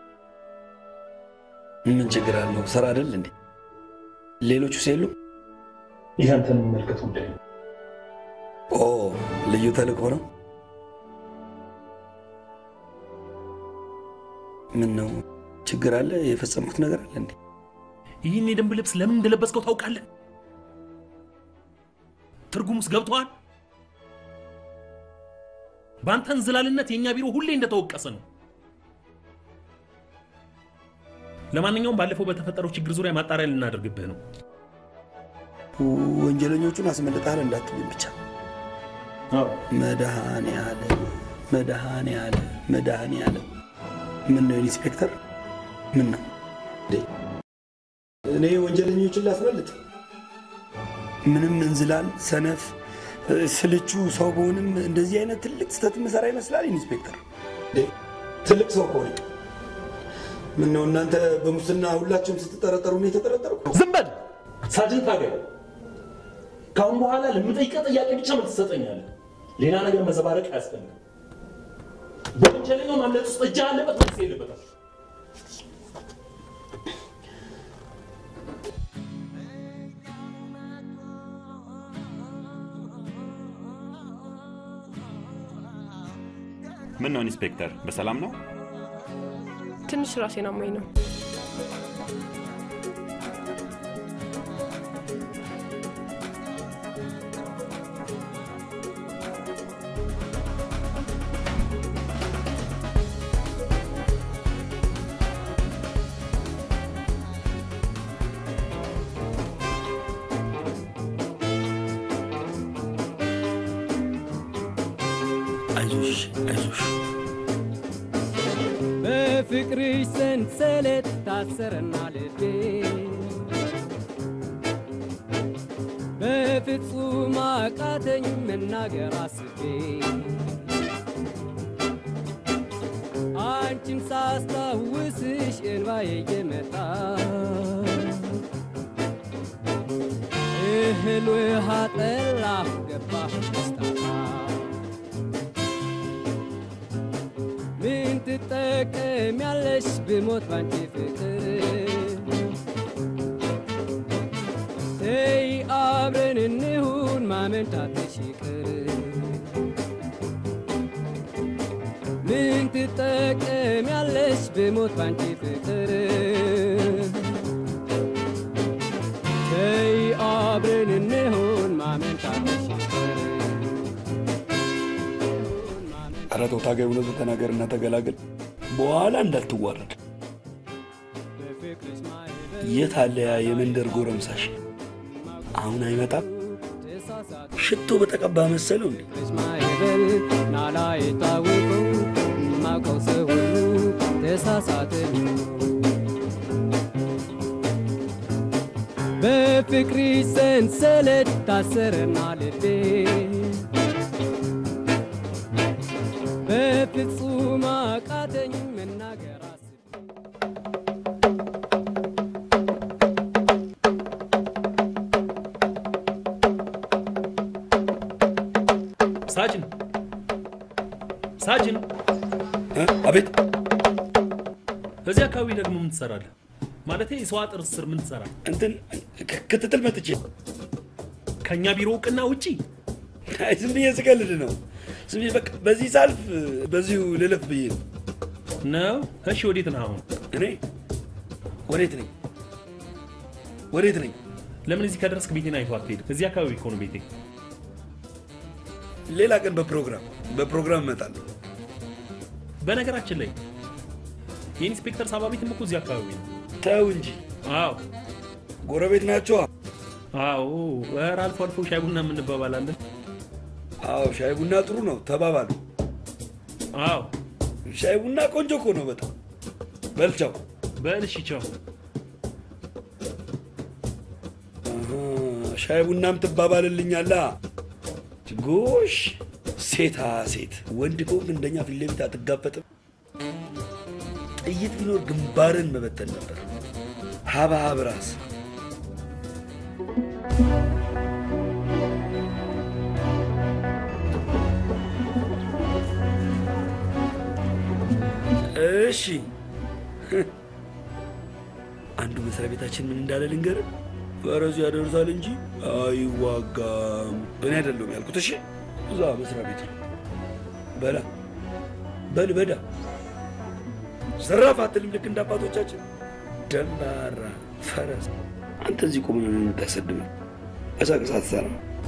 ምን ችግር አለው? ስራ አይደል እንዴ? ሌሎቹ ሲሉ ይህ አንተን የሚመለከት ጉዳይ ነው። ኦ ልዩ ተልእኮ ነው። ምን ነው ችግር አለ? የፈጸምኩት ነገር አለ እንዴ? ይህን የደንብ ልብስ ለምን እንደለበስከው ታውቃለህ? ትርጉሙስ ገብቶሃል? በአንተ እንዝላልነት የእኛ ቢሮ ሁሌ እንደተወቀሰ ነው። ለማንኛውም ባለፈው በተፈጠረው ችግር ዙሪያ ማጣሪያ ልናደርግብህ ነው። ወንጀለኞቹን አስመልጠሃል እንዳትልኝ ብቻ። መድኃኔ ዓለም መድኃኔ ዓለም መድኃኔ ዓለም። ምን ነው ኢንስፔክተር? ምን ነው እኔ ወንጀለኞችን ላስመልጥ? ምንም እንዝላል፣ ሰነፍ፣ ስልቹ ሰው በሆንም እንደዚህ አይነት ትልቅ ስህተት ምሰራ ይመስላል ኢንስፔክተር? ትልቅ ሰው ከሆነ ምን ነው እናንተ በሙስና ሁላችሁም ስትጠረጠሩ ነው የተጠረጠርኩ? ዝም በል ሳጅን ታገል። ከአሁን በኋላ ለምጠይቀህ ጥያቄ ብቻ መልስ ትሰጠኛለህ። ሌላ ነገር መዘባረቅ አያስፈልግም። በወንጀለኛው ማምለጥ ውስጥ እጅ አለበት ወይስ የለበትም? ምን ነው ኢንስፔክተር፣ በሰላም ነው? ትንሽ ራሴን አሞኝ ነው። አይዞሽ አይዞሽ። በፍቅርሽ ሰንሰለት ታሰረና ልቤ በፍጹም አቃተኝ መናገር አስቤ አንቺን ሳስታውስሽ እንባዬ እየመጣ እህል ውሃ ጠላ ገባህ ደስታታ ምን ትጠቀሚያለሽ ብሞት ባንቺ ፍቅር ተይ አብረን እንሁን ማመንታትሽ ይቅር ምን ትጠቀሚያለሽ ብሞት ባንቺ ፍቅር ተይ አብረን እንሁን ማመንታትሽ ይቅር ኧረ ተው ታጋይ፣ እውነቱን ተናገርና ተገላገል። በኋላ እንዳትዋረድ። የት አለ ያ የመንደር ጎረምሳሽ? አሁን አይመጣም? ሽቶ በተቀባ መሰለው እንዴ? ማይበል ናላ የታወቀው ማውቀው ሰው ሁሉ ተሳሳተ። በፍቅርሽ ሰንሰለት ታሰረና ልቤ በፍጹም አቃተኝ መናገር ሳጅን ሳጅን፣ አቤት። እዚህ አካባቢ ደግሞ ምን ትሰራለህ? ማለቴ የሰው አጥር ስር ምን ትሰራለህ? እንትን ክትትል መጥቼ ከእኛ ቢሮ እውቅና ውጪ አይ ዝም ብዬ ስቀልድ ነው። ዝም ብዬ በቃ በዚህ ሳልፍ በዚሁ ልለፍ ብዬ ነው። ነው? እሺ፣ ወዴት ነህ አሁን? እኔ ወዴት ነኝ? ወዴት ነኝ? ለምን እዚህ ከደረስክ ቤቴን አይተህ አትሄድም? እዚህ አካባቢ እኮ ነው ቤቴ። ሌላ ቀን በፕሮግራም በፕሮግራም እመጣለሁ። በነገራችን ላይ የኢንስፔክተር ሳባ ቤትም እኮ እዚህ አካባቢ ነው። ተው እንጂ። አዎ፣ ጎረቤት ናቸዋ። አዎ፣ ኧረ አልፎ አልፎ ሻይ ቡና የምንባባላለን። አዎ፣ ሻይ ቡና ጥሩ ነው፣ ተባባሉ። አዎ፣ ሻይ ቡና ቆንጆ እኮ ነው በጣም። በልቻው በል እሺ፣ ቻው። ሻይ ቡናም ትባባልልኛላ። ጎሽ ሴታ ሴት ወንድ ከሆንክ እንደኛ ፊት ለፊት አትጋፈጥም። ጥይት ቢኖር ግንባርን መበተን ነበር። ሀብሀብ ራስ እሺ አንዱ መስሪያ ቤታችን ምን እንዳለ ልንገርህ። ፈረሱ ያደርሳል እንጂ አይዋጋም። እኔ አይደለሁም ያልኩት። እሺ እዛ መስሪያ ቤት ነው። በላ በል በዳ ዘራፍ አትልም። ልክ እንደ አባቶቻችን ደንባራ ፈረስ። አንተ እዚህ ቆመ ነው የምታሰድመው። ቀሳቀሳ ትሰራ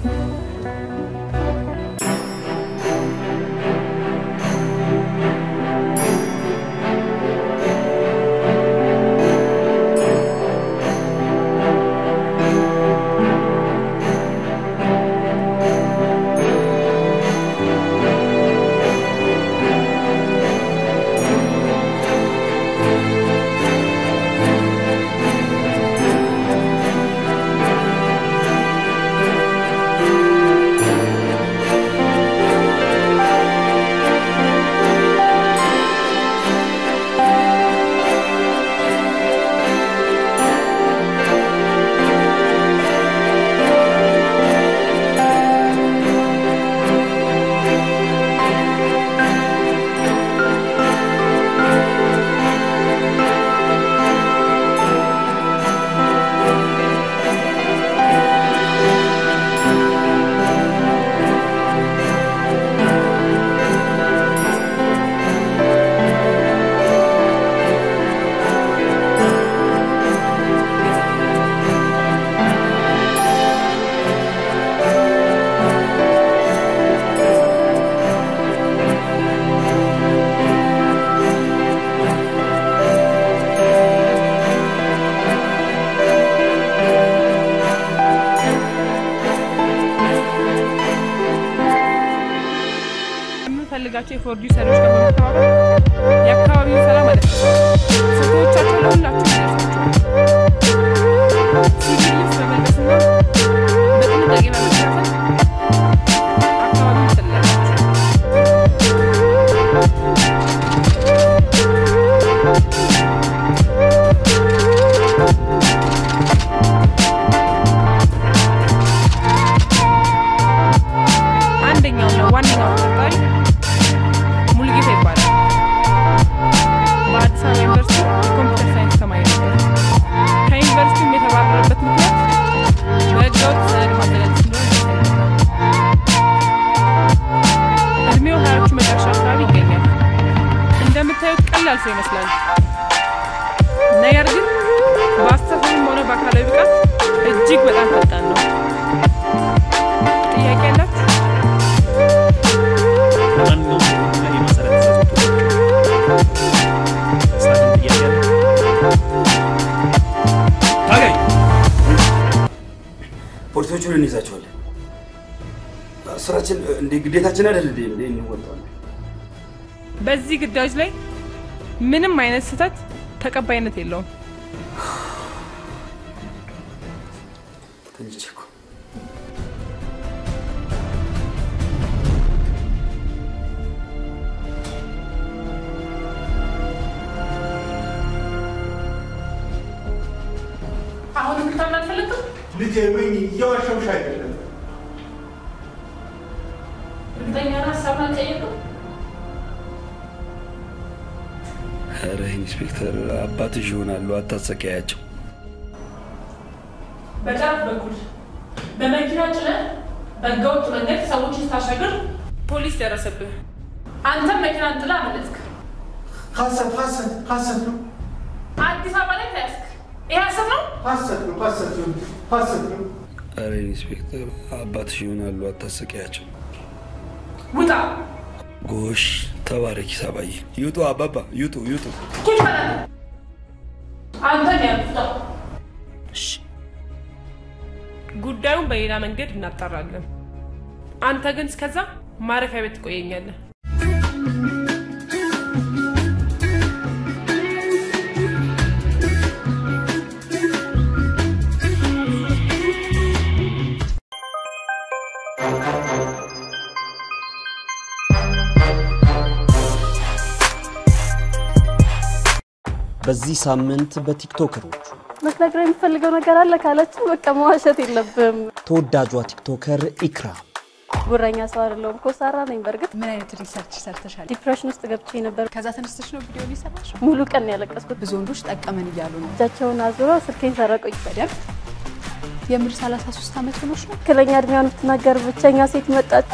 የምንፈልጋቸው የፎርጂ ሰሪዎች ጋር በመተባበር የአካባቢውን ሰላም አደፍርሰው ፎቶዎቻቸው ለሁላችሁ ይደርሳቸዋል። ሲቪል ልብስ በመልበስና በጥንቃቄ በመከታተል አካባቢውን ትጠልላላችሁ። አንደኛውና ዋነኛው ተጠርጣሪ ሙሉጌታ ይባላል። በአዲስ አበባ ዩኒቨርሲቲ የኮምፒውተር ሳይንስ ተማሪ ነበር። ከዩኒቨርሲቲውም የተባረረበት ምክንያት በህገወጥ ሰነድ ማዘጋጀት እንደሆነ ይታወቃል። እድሜው ሀያዎቹ መጨረሻ አካባቢ ይገኛል። እንደምታዩት ቀላል ሰው ይመስላል። ነገር ግን በአስተሳሰብም ሆነ በአካላዊ ብቃት እጅግ በጣም ፈጣን ነው። ጥያቄ ያላት ለማንኛውም ሁሉም ላይ መሰረት ተሰጥቶ ሳድን ጥያቄ አለ። ታገኝ ፖሊሶቹን እንይዛቸዋለን። ስራችን እንደ ግዴታችን አይደል እንዴ? እንዴ እንወጣለን። በዚህ ግዳጅ ላይ ምንም አይነት ስህተት ተቀባይነት የለውም። ተኝቼ እኮ አሁን ልታምን አልፈለግም? ልጄ ምን እየዋሸሁሽ አይደለም። እርግጠኛ ነህ ሀሳብህን አልቀየርክም? ኧረ ኢንስፔክተር አባትሽ ይሆናሉ፣ አታሰቃያቸው። በጫፍ በኩል በመኪና ጭነህ በህገወጥ መንገድ ሰዎችን ስታሻግር ፖሊስ ደረሰብህ። አንተም መኪናን ጥላ አመለጥክ። ሀሰት ሀሰት ሀሰት ነው አዲስ አበባ ላይ ተያዝክ። ይህ ሀሰት ነው? ሀሰት ነው ሀሰት ነው ሀሰት ነው። ኧረ ኢንስፔክተር አባትሽ ይሆናሉ፣ አታሰቃያቸው። ውጣ! ጎሽ ተባረኪ ሳባዬ። ይውጡ አባባ ይውጡ ይውጡ። ቁጭ በል አንተ። አንተን ያልኩት ውጣ። ጉዳዩን በሌላ መንገድ እናጣራለን። አንተ ግን እስከዛ ማረፊያ ቤት ትቆየኛለህ። በዚህ ሳምንት በቲክቶከሮቹ ልትነግረኝ የምፈልገው ነገር አለ ካለችን በቃ መዋሸት የለብም። ተወዳጇ ቲክቶከር ኢክራም ጉረኛ ሰው አይደለሁም። ኮሳራ ነኝ። በእርግጥ ምን አይነት ሪሰርች ሰርተሻል? ዲፕሬሽን ውስጥ ገብቼ ነበር። ከዛ ተነስተሽ ነው ቪዲዮ ሊሰራሽ? ሙሉ ቀን ያለቀስኩት። ብዙ ወንዶች ጠቀመን እያሉ ነው። እጃቸውን አዙረው ስልኬን ሰረቁኝ። በደንብ የምር 33 ዓመት ሆኖች ነው። ትክክለኛ እድሜዋን ብትናገር ብቸኛ ሴት መጣች።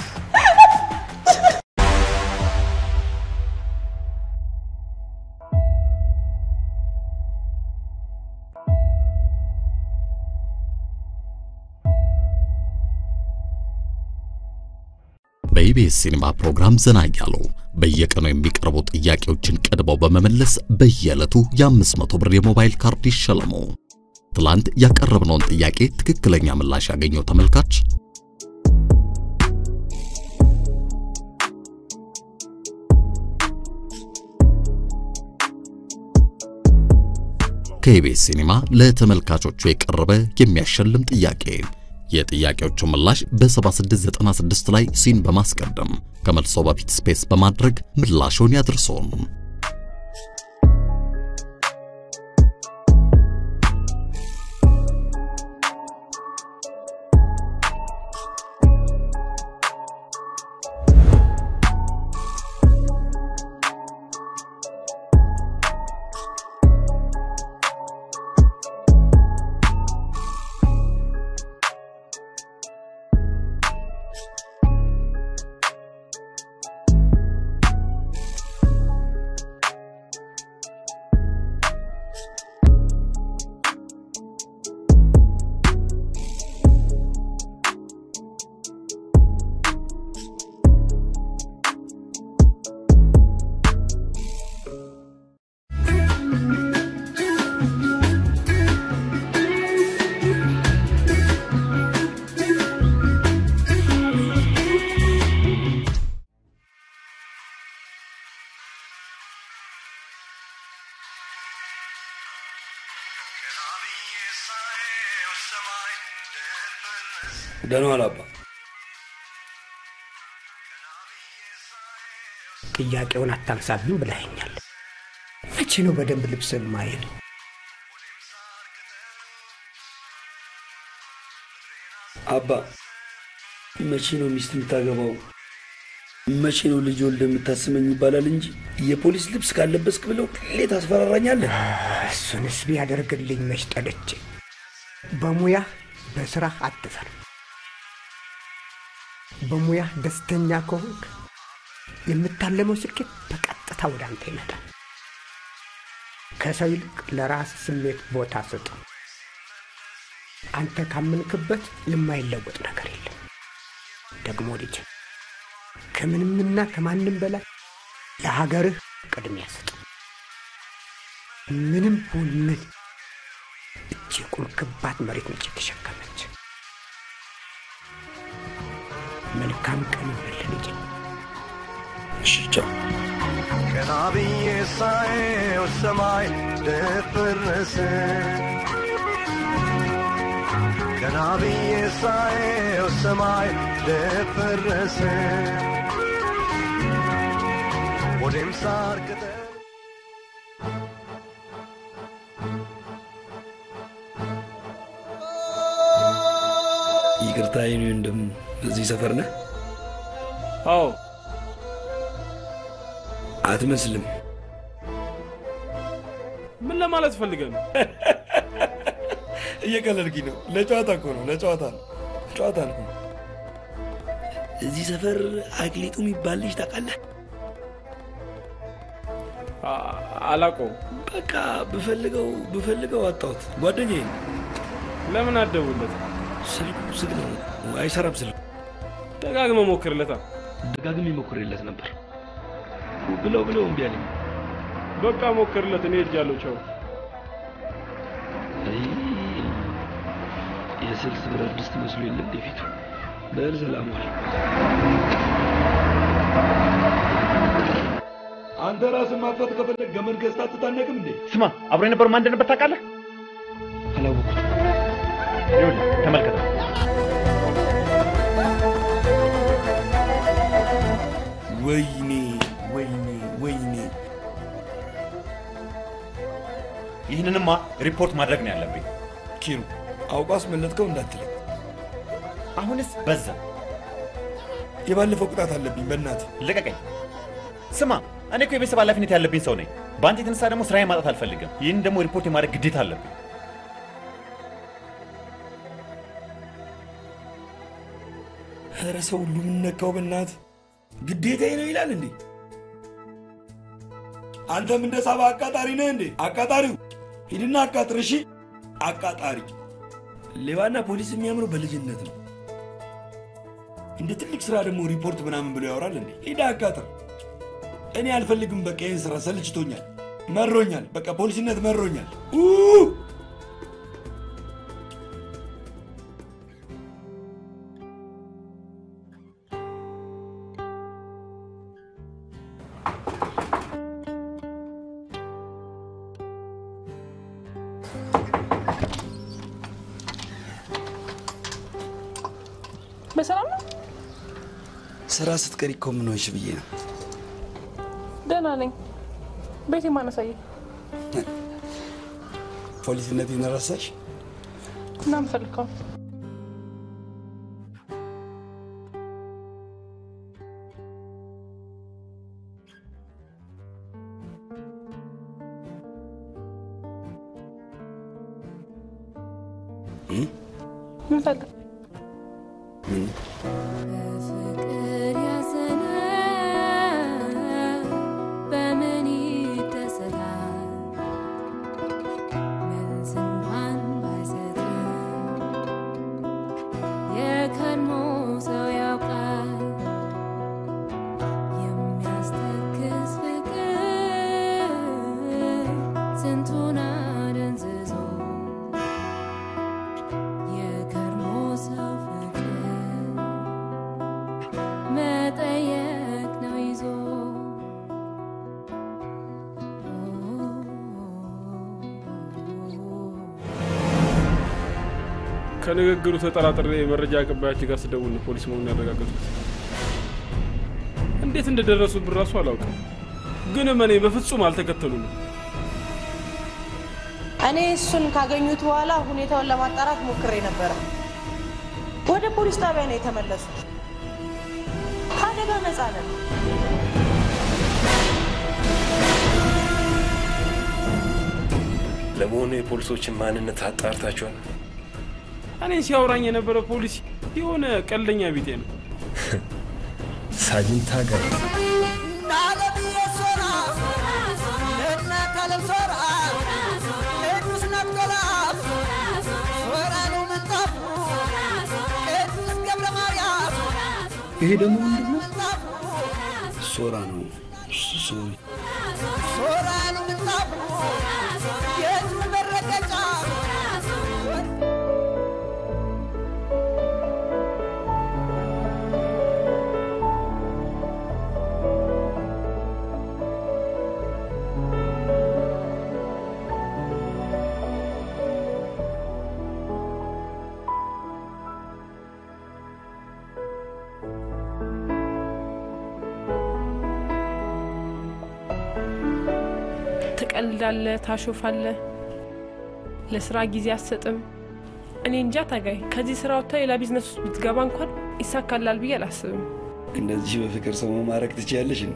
በኢቢኤስ ሲኒማ ፕሮግራም ዘና እያሉ በየቀኑ የሚቀርቡ ጥያቄዎችን ቀድመው በመመለስ በየዕለቱ የ500 ብር የሞባይል ካርድ ይሸለሙ። ትላንት ያቀረብነውን ጥያቄ ትክክለኛ ምላሽ ያገኘው ተመልካች ከኢቢኤስ ሲኒማ ለተመልካቾቹ የቀረበ የሚያሸልም ጥያቄ የጥያቄዎቹ ምላሽ በ7696 ላይ ሲን በማስቀደም ከመልሶ በፊት ስፔስ በማድረግ ምላሹን ያድርሶን። ደህና ዋል አባ። ጥያቄውን አታንሳብኝ ብለኸኛል። መቼ ነው በደንብ ልብስን ማየት? አባ መቼ ነው ሚስት የምታገባው? መቼ ነው ልጅ ወልደ የምታስመኝ ይባላል እንጂ የፖሊስ ልብስ ካለበስክ ብለው ሁሌ ታስፈራራኛለህ። እሱንስ ቢያደርግልኝ መች ጠልቼ። በሙያህ በስራህ አትፈር። በሙያህ ደስተኛ ከሆንክ የምታለመው ስኬት በቀጥታ ወደ አንተ ይመጣል። ከሰው ይልቅ ለራስ ስሜት ቦታ ስጥ። አንተ ካመንክበት የማይለወጥ ነገር የለም። ደግሞ ልጅ ከምንምና ከማንም በላይ ለሀገርህ ቅድሚያ ስጥ። ምንም ሁን ምን እጅ የቆምክባት መሬት ነች የተሸከመች። መልካም ቀን ይሆንልህ ልጄ። እሺ ቻው። ቀና ብዬ ሳየው ሰማይ ደፈረሰ ቀና ብዬ ሳየው ሰማይ ደፈረሰ ወዴም ሳር ቅጠል ይቅርታ የኔ ወንድም፣ እዚህ ሰፈር ነህ? አዎ። አትመስልም። ምን ለማለት ፈልገህ ነው? እየቀለድኩኝ ነው። ለጨዋታ እኮ ነው፣ ለጨዋታ ነው፣ ጨዋታ ነው። እዚህ ሰፈር አክሊጡ የሚባል ልጅ ታውቃለህ? አላውቀውም። በቃ ብፈልገው ብፈልገው አጣሁት። ጓደኛዬ ነው። ለምን አትደውልለት? ስልኩ ዝግ ነው፣ አይሰራም ስልኩ። ደጋግመህ ሞክርለታ። ደጋግሜ ሞክሬለት ነበር ብለው ብለው እምቢ አለኝ። በቃ ሞክርለት። እኔ ሄጃለሁ። ቻው። አይ፣ የስልስ ብረት ድስት መስሎ የለ እንደ ፊቱ። በል ሰላም ዋል። አንተ ራስን ማጥፋት ከፈለግ ገመድ ገዝታ አትታነቅም እንዴ? ስማ፣ አብሮ የነበረው ማን እንደነበር ታውቃለህ? አላወኩም። ይኸውልህ ተመልከተው። ወይኔ ወይኔ ወይኔ! ይህንንማ ሪፖርት ማድረግ ነው ያለብኝ። ኪሩ አውቃ አስመለጥከው እንዳትለኝ። አሁንስ በዛ። የባለፈው ቅጣት አለብኝ። በእናትህ ልቀቀኝ። ስማ፣ እኔ እኮ የቤተሰብ ኃላፊነት ያለብኝ ሰው ነኝ። በአንተ የተነሳ ደግሞ ስራዬን ማጣት አልፈልግም። ይህን ደግሞ ሪፖርት የማድረግ ግዴታ አለብኝ። ኧረ ሰው ሁሉ የምነካው በእናትህ ግዴታዬ ነው ይላል እንዴ? አንተም እንደ ሳባ አቃጣሪ ነህ እንዴ? አቃጣሪው ሂድና አቃጥር። እሺ አቃጣሪ። ሌባና ፖሊስ የሚያምረው በልጅነት ነው። እንደ ትልቅ ስራ ደግሞ ሪፖርት ምናምን ብሎ ያወራል እንዴ? ሂድ አቃጥር። እኔ አልፈልግም። በቃ ይህን ስራ ሰልችቶኛል፣ መሮኛል። በቃ ፖሊስነት መሮኛል። ኡ! በሰላም ነው? ስራ ስትቀሪ እኮ ምን ሆንሽ ብዬ ነው። ደህና ነኝ። ቤቴ ማን አሳየኝ? ፖሊስነቴን ረሳሽ? እና ምፈልከው ምን ፈልግ ምን ፍቅር ያዘነ በምን ይደሰታል? መልስ እንኳን ባይሰጥም የከርሞ ሰው ያውቃል የሚያስተክዝ ፍቅር ስንቱን አደንዝዞ የከርሞ ሰው ፍቅር መጠየቅ ነው ይዞ ከንግግሩ ተጠራጥሬ የመረጃ አቀባያችን ጋር ስደውል ነው ፖሊስ መሆኑን ያረጋገጥኩት። እንዴት እንደደረሱብን ራሱ አላውቅም፣ ግን እመኔ በፍጹም አልተከተሉንም። እኔ እሱን ካገኙት በኋላ ሁኔታውን ለማጣራት ሞክሬ ነበረ። ወደ ፖሊስ ጣቢያ ነው የተመለሱት። ከአደጋ ነፃ ነን። ለመሆኑ የፖሊሶችን ማንነት አጣርታችኋል? እኔ ሲያወራኝ የነበረ ፖሊስ የሆነ ቀልደኛ ቢጤ ነው። ሳጅን ታጋይ ይሄ ደግሞ ምንድን ነው? ሶራ ነው። ሶሪ ትቀልዳለህ፣ ታሾፋለህ፣ ለስራ ጊዜ አትሰጥም። እኔ እንጃ ታጋይ፣ ከዚህ ስራ ወጥታ ሌላ ቢዝነስ ውስጥ ብትገባ እንኳን ይሳካላል ብዬ አላስብም። እንደዚህ በፍቅር ሰው መማረክ ትችያለሽ? እንዴ?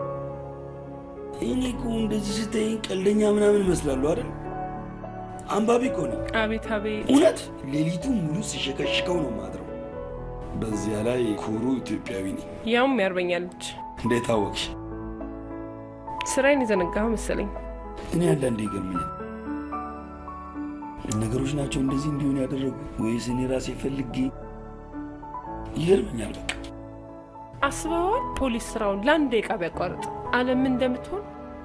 እኔ እኮ እንደዚህ ስታይኝ ቀልደኛ ምናምን እመስላለሁ አይደል? አንባቢ እኮ ነኝ። አቤት አቤት፣ እውነት ሌሊቱ ሙሉ ሲሸከሽከው ነው ማድረው። በዚያ ላይ ኩሩ ኢትዮጵያዊ ነኝ። ያውም ያርበኛ ልጅ። እንዴት አወቅሽ? ስራዬን የዘነጋኸው መሰለኝ። እኔ አንዳንዴ ይገርመኛል። ነገሮች ናቸው እንደዚህ እንዲሆን ያደረጉ ወይስ እኔ ራሴ ፈልጌ? ይገርመኛል። በቃ አስበዋል? ፖሊስ ስራውን ለአንድ ደቂቃ ቢያቋርጥ ዓለም ምን እንደምትሆን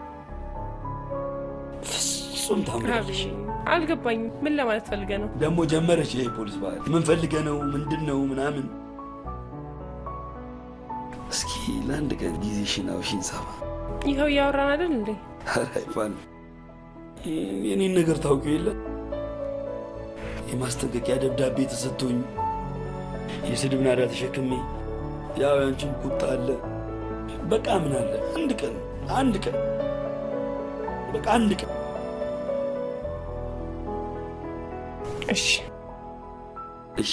ፍጹም ታምራለሽ። አልገባኝም። ምን ለማለት ፈልገ ነው? ደግሞ ጀመረች ይሄ ፖሊስ ባህል። ምን ፈልገ ነው ምንድን ነው ምናምን። እስኪ ለአንድ ቀን ጊዜሽን አውሺኝ ሳባ። ይኸው እያወራን አይደል እንዴ? ኧረ አይባልም። የኔን ነገር ታውቂው የለ የማስጠንቀቂያ ደብዳቤ ተሰጥቶኝ የስድብ ናዳ ተሸክሜ ያው ያንቺን ቁጣ አለ። በቃ ምን አለ አንድ ቀን አንድ ቀን በቃ አንድ ቀን እሺ እሺ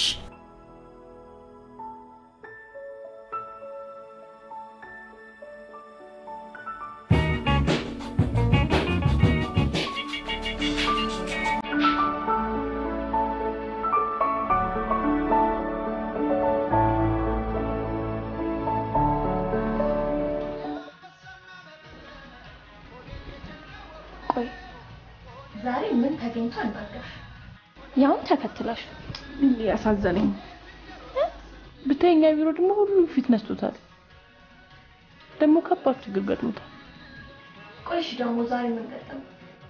ቆይ ዛሬ ምን ተገኝቶ አናገርሽ? ያውን ተከትላሽ ያሳዘነኝ ብታየኛ ቢሮ ደግሞ ሁሉም ፊት ነስቶታል። ደግሞ ከባድ ችግር ገጥሞታል። ቆይ እሺ ደግሞ ዛሬ ምን ገጠመ?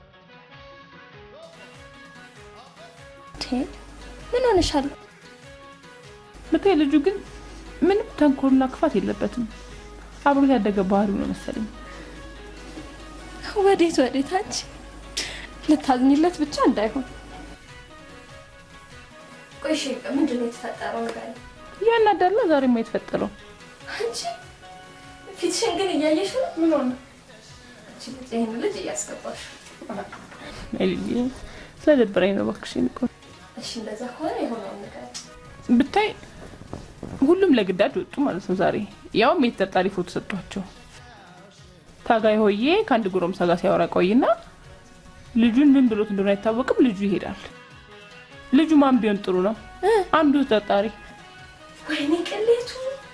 ምን ሆነሻል? ብታይ ልጁ ግን ምንም ተንኮልና ክፋት የለበትም። አብሮት ያደገ ባህሪው ነው መሰለኝ። ወዴት ወዴት አንቺ ልታዝኝለት ብቻ እንዳይሆን ቆይ እሺ ምንድን ነው የተፈጠረው ነገር? ያናዳላ ዛሬማ የተፈጠረው አንቺ ፊትሽን ግን እያየሽ ነው። ምን ሆነ? አንቺ ልጅ ይሄን ልጅ እያስገባሽ ኤልዬ ስለደበረኝ ነው እባክሽ። እኮ እሺ እንደዛ ከሆነ የሆነውን ነገር ብታይ ሁሉም ለግዳጅ ወጡ ማለት ነው ዛሬ። ያውም የተጠርጣሪ ፎቶ ሰጧቸው። ታጋይ ሆዬ ከአንድ ጎረምሳ ጋር ሲያወራ ቆይና ልጁን ምን ብሎት እንደሆነ አይታወቅም። ልጁ ይሄዳል። ልጁ ማን ቢሆን ጥሩ ነው? አንዱ ተጠርጣሪ። ወይኔ ቅሌቱ።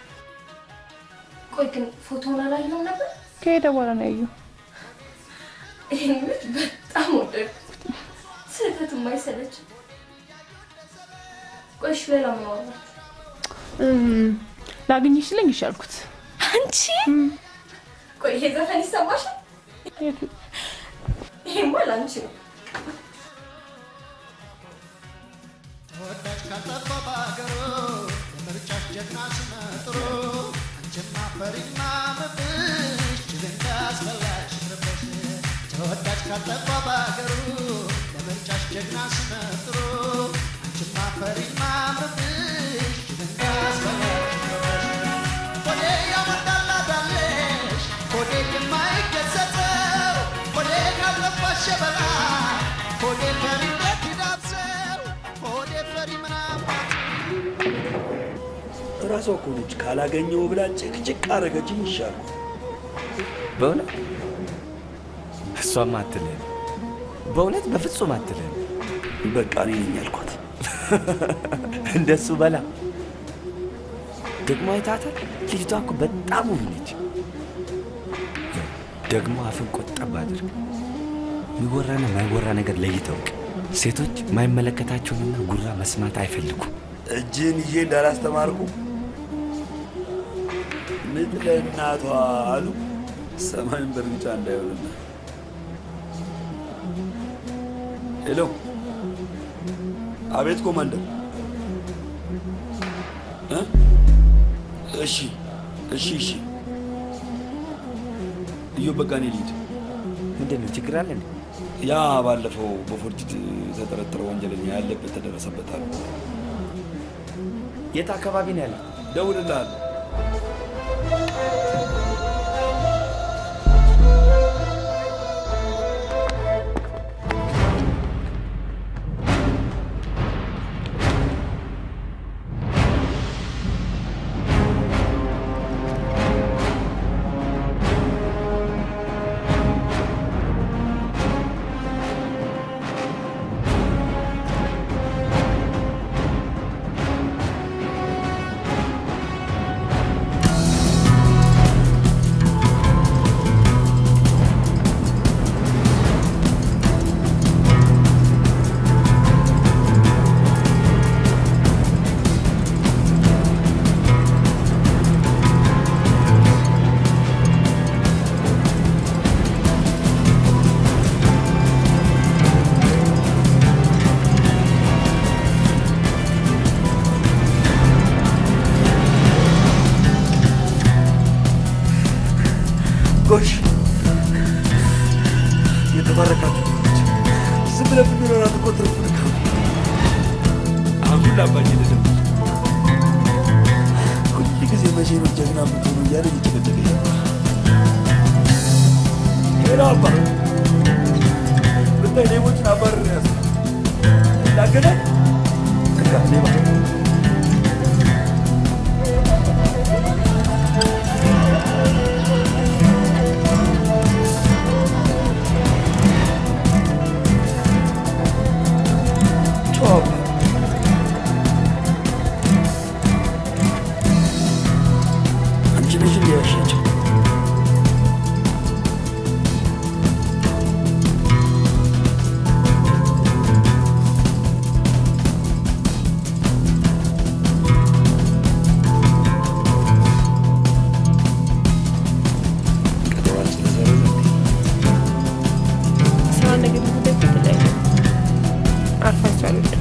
ቆይ ግን ፎቶውን አላየሁም ነበር። ከሄደ በኋላ ነው ያየው። ይሄን ልጅ በጣም ወደድኩት። ስህተት የማይሰለች ቆይ እሺ ሌላ ምን አወራችሁ? ላግኝሽ ስለኝ ይሻልኩት አንቺ ቆይ ይሄ ዘፈን ይሰማሻል? ይሄማ ለአንቺ ነው። ተወዳጅ ካልጠፋ በአገሩ የምርጫሽ ጀግና ስመጥሩ አንቺማ ፈሪና ምብሽ ጅል እንዳስበላሽ ረበሽ ተወዳጅ ካልጠፋ በአገሩ ለምርጫሽ ጀግና ስመጥሩ አንቺማ ፈሪና ምብሽ ጅል እንዳስበላሽ ረበሽ ወዴ ያመጣላዳለሽ ወዴ የማይገሰጸው ወዴ ካልጠፋሽ ሸበላ ወዴ ፈሪነት ይዳብሰው ወዴ ፈሪ ምናምን እራሷ እኮ ነች ካላገኘው ብላ ጭቅጭቅ አረገችኝ ይሻል በእውነት እሷም አትልህም። በእውነት በፍጹም አትልህም። በቃ እኔ ነኝ ያልኳት። እንደሱ በላ ደግሞ አይታታል። ልጅቷ እኮ በጣም ውብ ነች። ደግሞ አፍን ቆጠብ አድርግ። የሚወራና ማይወራ ነገር ለይተው እወቅ። ሴቶች የማይመለከታቸውንና ጉራ መስማት አይፈልጉም። እጅን ይዤ እንዳላስተማርኩ ምጥ ለእናቷ አሉ ሰማይን በእርግጫ እንዳይሆንና ሄሎ፣ አቤት ኮማንደር። እ? እሺ እሺ እሺ። እዩ በቃ እኔ ልሂድ። ምንድን ነው ችግር አለ? እንዴ? ያ ባለፈው በፎርጅት የተጠረጠረ ወንጀለኛ ያለበት ተደረሰበት አሉ። የት አካባቢ ነው ያለው? ደውልልሃለሁ። ጎሽ የተባረካችሁ ልጆች፣ ዝም ብለን ብንኖራት እኮ ትርፉ ድካም ነው። አሁን ላባኝ ልድም ሁል ጊዜ መቼ ነው ጀግና የምትሆኑ እያለ እየጨቀጨቀ ነበር። ሄሎ አባ ብታይ ሌቦችን አባርር ያዘ ላገናኝ ሌባ ጨዋ አንቺ ነሽ እንዲ ያሻቸው ቀጠሯን ስለሰረዘ ስራ ነገር ጉዳይ የተለያየ አርፋቸው አልወድም።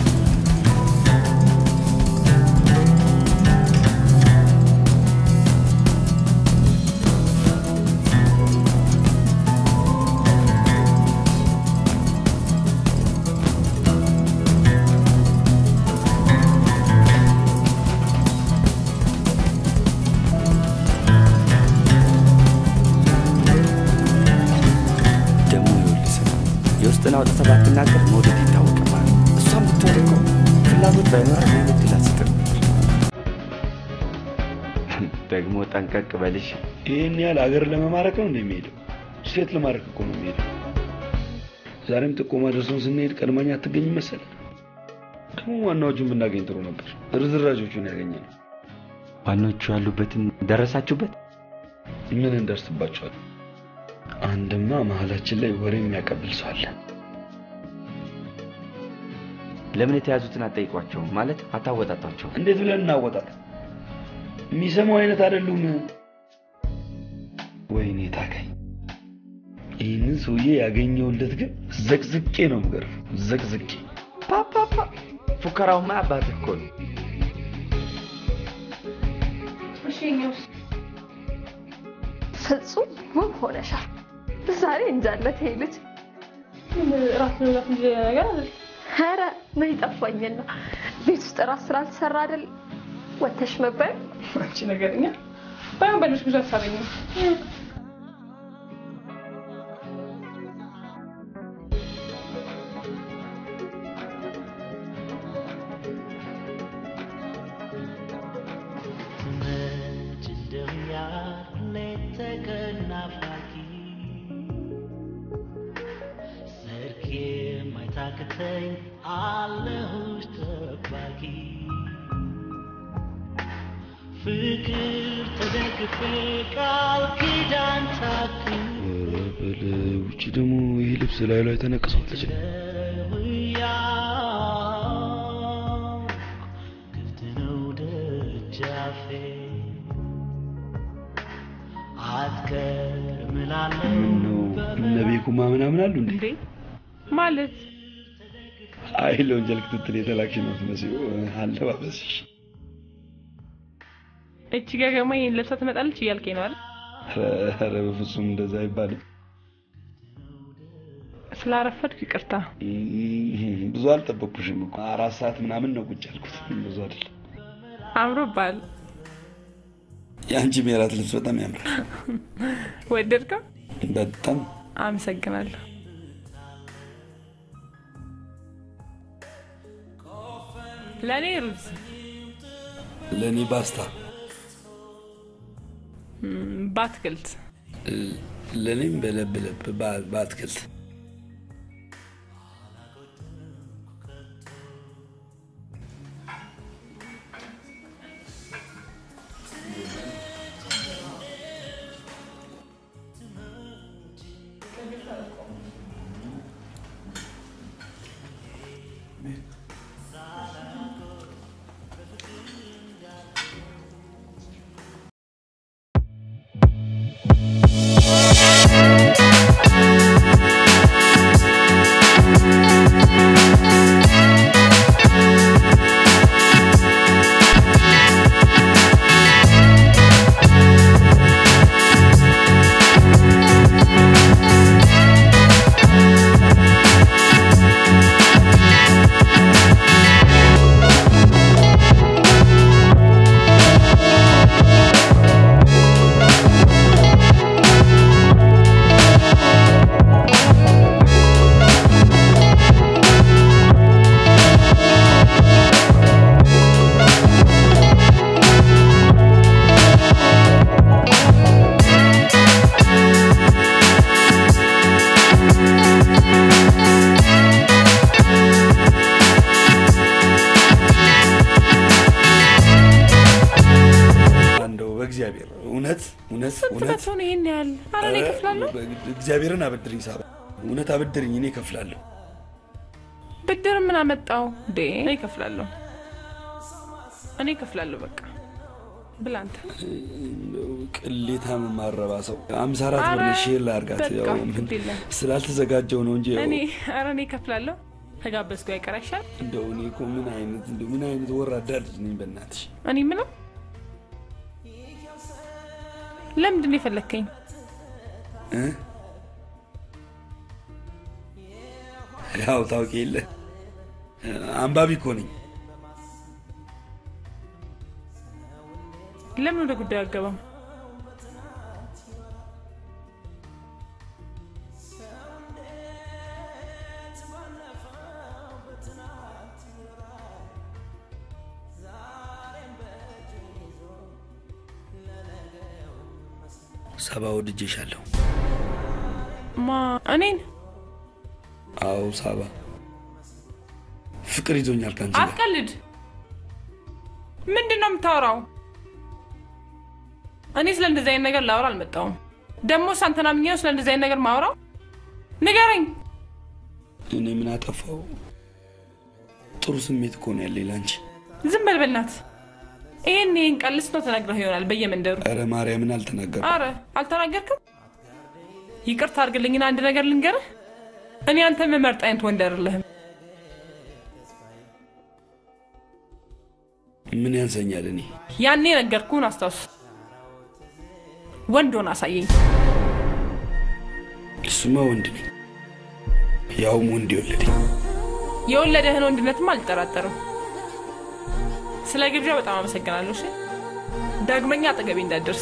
ደግሞ ይኸውልህ ስማ፣ የውስጥን አውጥተህ ባትናገር መውደድ ይታወቅብሃል። እሷም ብትሆን እኮ ፍላጎት ባይኖራት ይህን እድል አትሰጥም። ደግሞ ጠንቀቅ በልሽ። ይህን ያህል አገር ለመማረክ ነው እንደሚሄደው ሴት ለማድረግ እኮ ነው የሚሄደው። ዛሬም ጥቆማ ደርሶን ስንሄድ ቀድማኛ አትገኝ መሰለ። ደግሞ ዋናዎቹን ብናገኝ ጥሩ ነበር። ርዝራዦቹን ያገኘ ነው። ዋናዎቹ ያሉበትን ደረሳችሁበት? ምን እንደርስባቸዋል? አንድማ መሀላችን ላይ ወሬ የሚያቀብል ሰው አለ። ለምን የተያዙትን አትጠይቋቸው? ማለት አታወጣጧቸው? እንዴት ብለን እናወጣት? የሚሰማው አይነት አይደሉም። ወይኔ ታካኝ፣ ይህንን ሰውዬ ያገኘውለት ግን ዘቅዝቄ ነው የምገርፈው። ዘቅዝቄ ፓፓፓ ፉከራውማ አባት እኮ ነው። እሺ እኛውስ ፍጹም ውብ ሆነሻል። ዛሬ እንጃለት ይሄ ልጅ ራስ መብላት እንጂ ሌላ ነገር አይደል? ኧረ ምን ይጠፋኝና ቤት ውስጥ ራስ ስላልተሰራ አይደል ወተሽ መባይ አንቺ ነገርኛ ባይሆን በልሽ ብዙ አታገኝም። መች እንደሚያልፍ ሌት ተቀን ናፋቂ ሰርክ የማይታክተኝ አለሁሽ ጠባቂ ፍቅር ተደግፌ ቃል ኪዳን ታክል ኧረ በለው፣ ውጭ ደግሞ ይህ ልብስ ላይ ላይ ተነቅሷለች። ክፍት ነው ደጃፌ አትቀርም እላለሁ ምን ነው እነ ቤኩማ ምናምን አሉ እንዴ? እንዴ ማለት አይ ለወንጀል ክትትል የተላክሽ ነው የምትመስይው። አለባበስሽ እቺ ገገማ ይሄን ለብሳ ትመጣለች እያልከኝ ነው አይደል? ኧረ በፍጹም እንደዛ አይባልም። ስላረፈድኩ ይቅርታ። ብዙ አልጠበቅኩሽም እኮ አራት ሰዓት ምናምን ነው ቁጭ ያልኩት። ብዙ አይደለም። አምሮብሃል። የአንቺም የራት ልብስ በጣም ያምራል። ወደድከው? በጣም አመሰግናለሁ። ለእኔ ሩዝ፣ ለእኔ ባስታ፣ ም፣ በአትክልት ለእኔም በለብ ለብ በ- በአትክልት እውነት ስንት እውነት መቶ ነው ይሄን ያህል? ኧረ እኔ እከፍላለሁ። እግዚአብሔርን አበድርኝ ሳባ፣ እውነት አበድርኝ፣ እኔ እከፍላለሁ። ብድር ምን አመጣው እንዴ? እኔ እከፍላለሁ። እኔ እከፍላለሁ። በቃ ብላ አንተ። ቅሌታም ማረባ ሰው አምሳ አራት ብር ኧረ ሼር ላድርጋት። በቃ ያው ምን ግድ የለም። ስላልተዘጋጀው ነው እንጂ ያው እኔ ኧረ እኔ እከፍላለሁ። ተጋበዝኩ አይቀር አይሻል? እንደው እኔ እኮ ምን አይነት እንደው ምን አይነት ወራዳ ልጅ ነኝ በእናትሽ። እኔ ምለው ለምንድን ነው የፈለግከኝ? እ? ያው ታውቂ የለ አንባቢ እኮ ነኝ። ለምን ወደ ጉዳዩ አገባም? ሰባ ወድጄሻለሁ። ማ እኔን አዎ ሳባ፣ ፍቅር ይዞኛል ከአንቺ ጋር። አትቀልድ። ምንድን ነው የምታወራው? እኔ ስለ እንደዚህ አይነት ነገር ላወራ አልመጣሁም። ደግሞ ሳንተና ምኛ ስለ እንደዚህ አይነት ነገር ማውራው? ንገረኝ። እኔ ምን አጠፋው? ጥሩ ስሜት እኮ ነው ያለኝ ለአንቺ። ዝም በል በእናትህ። ይሄን ይሄን ቀልስ ነው ተነግረህ ይሆናል በየመንደሩ። ኧረ ማርያምን አልተናገርኩም። አረ አልተናገርክም? ይቅርታ አድርግልኝና አንድ ነገር ልንገርህ። እኔ አንተ መመርጥ አይነት ወንድ አይደለህም። ምን ያንሰኛል? እኔ ያኔ ነገርኩህን አስታውስ። ወንድ ሆን አሳየኝ። እሱማ ወንድ ነኝ፣ ያውም ወንድ የወለደኝ። የወለደህን ወንድነትም አልጠራጠርም። ስለ ግብዣ በጣም አመሰግናለሁ። እሺ ዳግመኛ አጠገቤ እንዳትደርስ።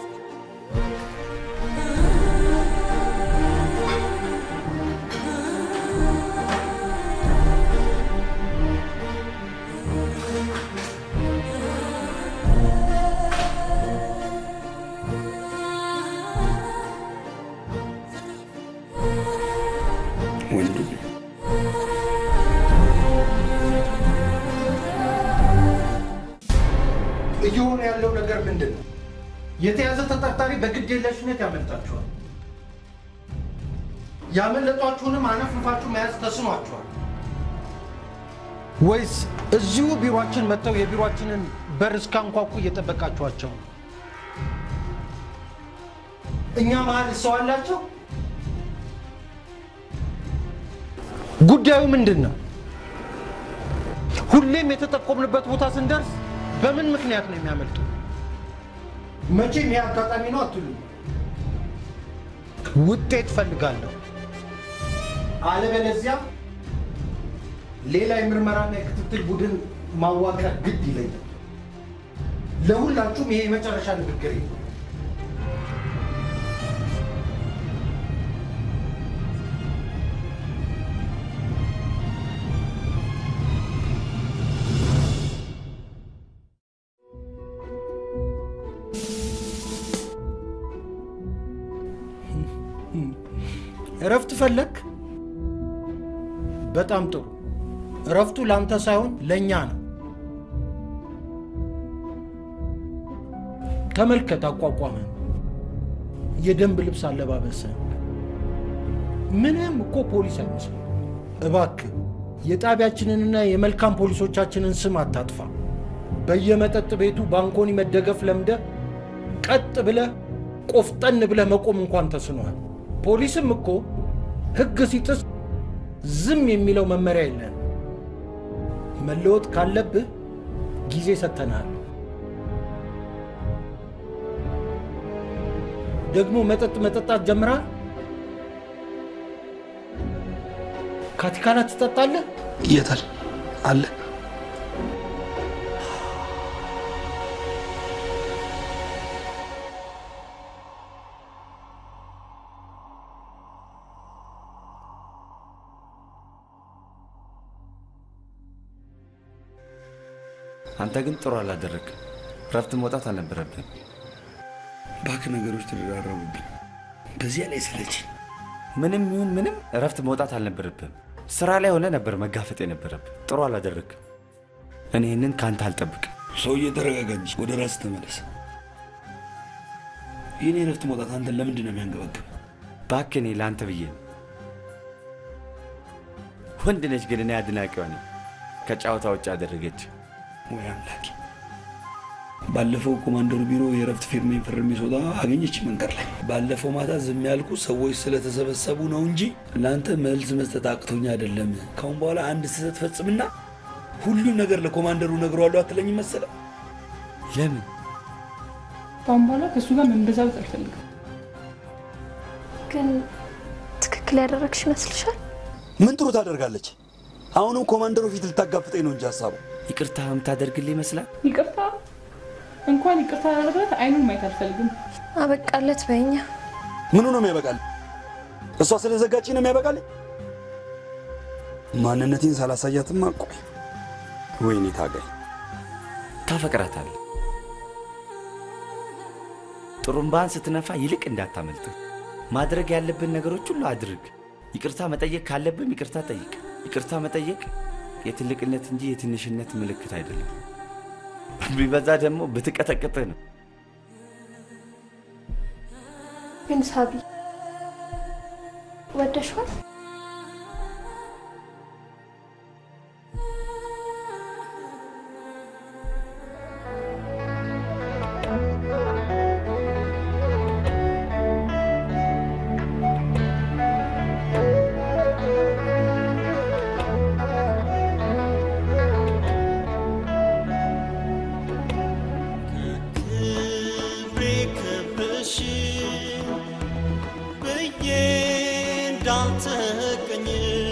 ወንዱ እየሆነ ያለው ነገር ምንድን ነው? የተያዘ ተጠርጣሪ በግድ የለሽነት ያመልጣችኋል። ያመለጧችሁንም አነፍንፋችሁ መያዝ ተስኗችኋል። ወይስ እዚሁ ቢሮአችን መጥተው የቢሮአችንን በር እስካንኳኩ እየጠበቃችኋቸው ነው? እኛ መሀል ሰው አላቸው? ጉዳዩ ምንድን ነው? ሁሌም የተጠቆምንበት ቦታ ስንደርስ በምን ምክንያት ነው የሚያመልጡ? መቼም ይሄ አጋጣሚ ነው አትሉ። ውጤት ፈልጋለሁ። አለበለዚያ ሌላ የምርመራና የክትትል ቡድን ማዋቀር ግድ ይለኛል። ለሁላችሁም ይሄ የመጨረሻ ንግግር ነው። እረፍት ፈለግ? በጣም ጥሩ። እረፍቱ ለአንተ ሳይሆን ለእኛ ነው። ተመልከት አቋቋመን፣ የደንብ ልብስ አለባበስን። ምንም እኮ ፖሊስ አይመስልም። እባክህ የጣቢያችንንና የመልካም ፖሊሶቻችንን ስም አታጥፋ። በየመጠጥ ቤቱ ባንኮኒ መደገፍ ለምደ ቀጥ ብለህ ቆፍጠን ብለህ መቆም እንኳን ተስኗል። ፖሊስም እኮ ሕግ ሲጥስ ዝም የሚለው መመሪያ የለን። መለወጥ ካለብህ ጊዜ ሰጥተናል። ደግሞ መጠጥ መጠጣት ጀምራል። ካቲካላ ትጠጣለህ? የታል አለ? አንተ ግን ጥሩ አላደረግም። ረፍት መውጣት አልነበረብን። እባክህ ነገሮች ተደራረቡብኝ። በዚያ ላይ ስለችኝ ምንም ይሁን ምንም እረፍት መውጣት አልነበረብም። ስራ ላይ ሆነ ነበር መጋፈጥ የነበረብን። ጥሩ አላደረግም። እኔ ይህንን ከአንተ አልጠብቅም። ሰውዬ ተረጋጋ እንጂ ወደ ራስ ተመለስ። የኔ እረፍት መውጣት አንተን ለምንድን ነው የሚያንገበግብ? እባክህ እኔ ለአንተ ብዬ ነው። ወንድ ነች ግን እኔ አድናቂዋ ነኝ። ከጨዋታ ውጭ አደረገች። ወይ አምላኬ! ባለፈው ኮማንደሩ ቢሮ የእረፍት ፊርሜን ፈርሜ ስወጣ አገኘች መንገድ ላይ። ባለፈው ማታ ዝም ያልኩ ሰዎች ስለተሰበሰቡ ነው እንጂ ለአንተ መልስ መስጠት አቅቶኝ አይደለም። ካሁን በኋላ አንድ ስህተት ፈጽምና ሁሉም ነገር ለኮማንደሩ ነግረዋለሁ አትለኝም መሰለ? ለምን? ከአሁን በኋላ ከእሱ ጋር መንበዛበዝ አልፈልግም። ግን ትክክል ያደረግሽ ይመስልሻል? ምን ጥሩ ታደርጋለች? አሁንም ኮማንደሩ ፊት ልታጋፍጠኝ ነው እንጂ ሀሳቡ ይቅርታ የምታደርግልህ ይመስላል። ይቅርታ እንኳን ይቅርታ ላደርግላት አይኑን ማየት አልፈልግም። አበቃለት በኛ ምኑ ነው የሚያበቃል? እሷ ስለዘጋች ነው የሚያበቃል? ማንነቴን ሳላሳያትማ ቆይ። ወይኔ ታጋይ ታፈቅራታለህ። ጥሩምባን ስትነፋ ይልቅ እንዳታመልጥ። ማድረግ ያለብን ነገሮች ሁሉ አድርግ። ይቅርታ መጠየቅ ካለብም ይቅርታ ጠይቅ። ይቅርታ መጠየቅ የትልቅነት እንጂ የትንሽነት ምልክት አይደለም። ቢበዛ ደግሞ ብትቀጠቅጥ ነው። ግን ሳቢ ወደሽዋል? ክብሬ ክብርሽ ብዬ እንዳልተቀኝ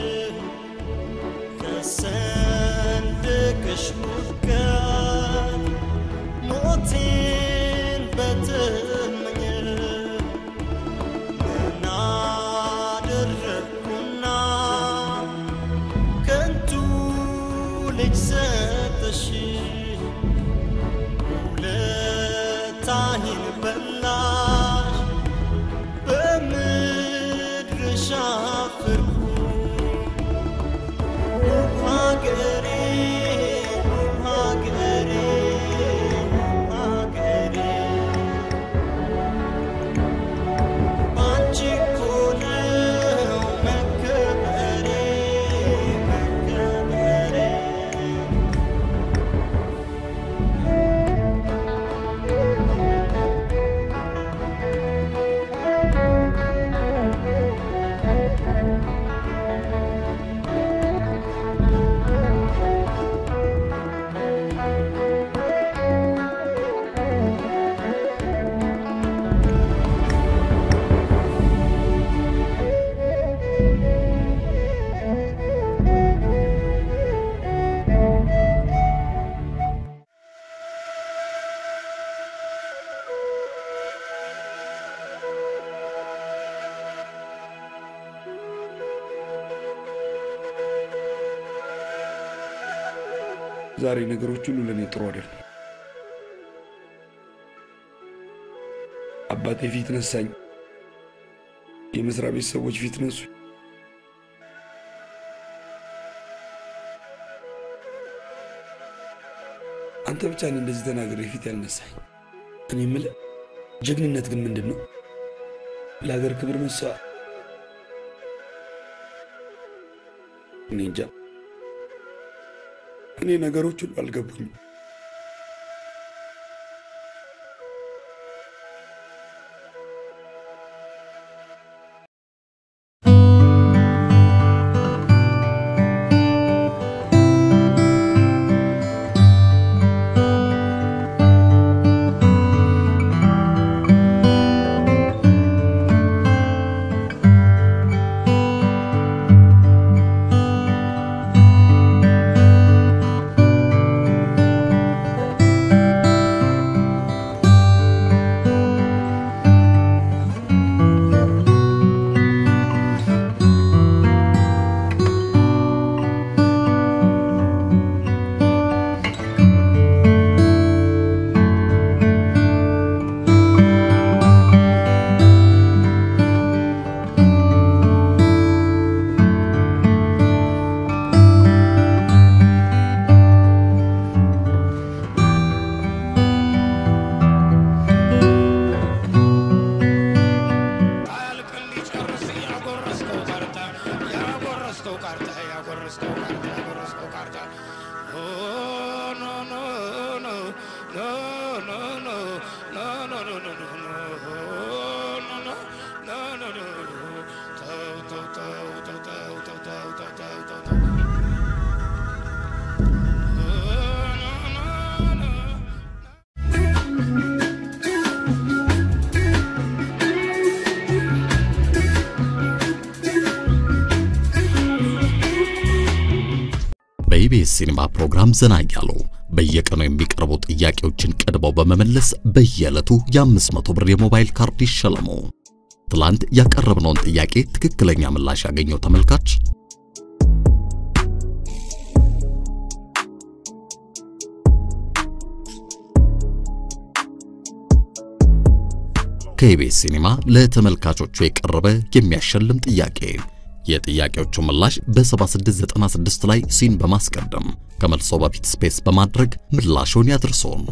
ከሰንደቅሽ ሙቀት ሞቴን በተመኘ ምን አደረግኩና ከንቱ ልጅ ሰጠሽ ውለታዬን በላሽ በምድርሽ አፈርኩ ውብ ሀገሬ ውብ ሀገሬ ውብ ሀገሬ ባንቺ እኮ ነው መከበሬ መከበሬ ዛሬ ነገሮች ሁሉ ለእኔ ጥሩ አይደለም። አባቴ ፊት ነሳኝ፣ የመስሪያ ቤት ሰዎች ፊት ነሱ። አንተ ብቻ ነህ እንደዚህ ተናግሬ ፊት ያልነሳኝ። እኔ የምልህ ጀግንነት ግን ምንድን ነው? ለሀገር ክብር መሰዋዕት? እኔ እንጃ። እኔ ነገሮች ሁሉ አልገቡኝም። ♪ ሲኒማ ፕሮግራም ዘና እያሉ በየቀኑ የሚቀርቡ ጥያቄዎችን ቀድመው በመመለስ በየዕለቱ የ500 ብር የሞባይል ካርድ ይሸለሙ። ትላንት ያቀረብነውን ጥያቄ ትክክለኛ ምላሽ ያገኘው ተመልካች ከኢቢኤስ ሲኒማ ለተመልካቾቹ የቀረበ የሚያሸልም ጥያቄ። የጥያቄዎቹ ምላሽ በ7696 ላይ ሲን በማስቀደም ከመልሶ በፊት ስፔስ በማድረግ ምላሹን ያድርሶን።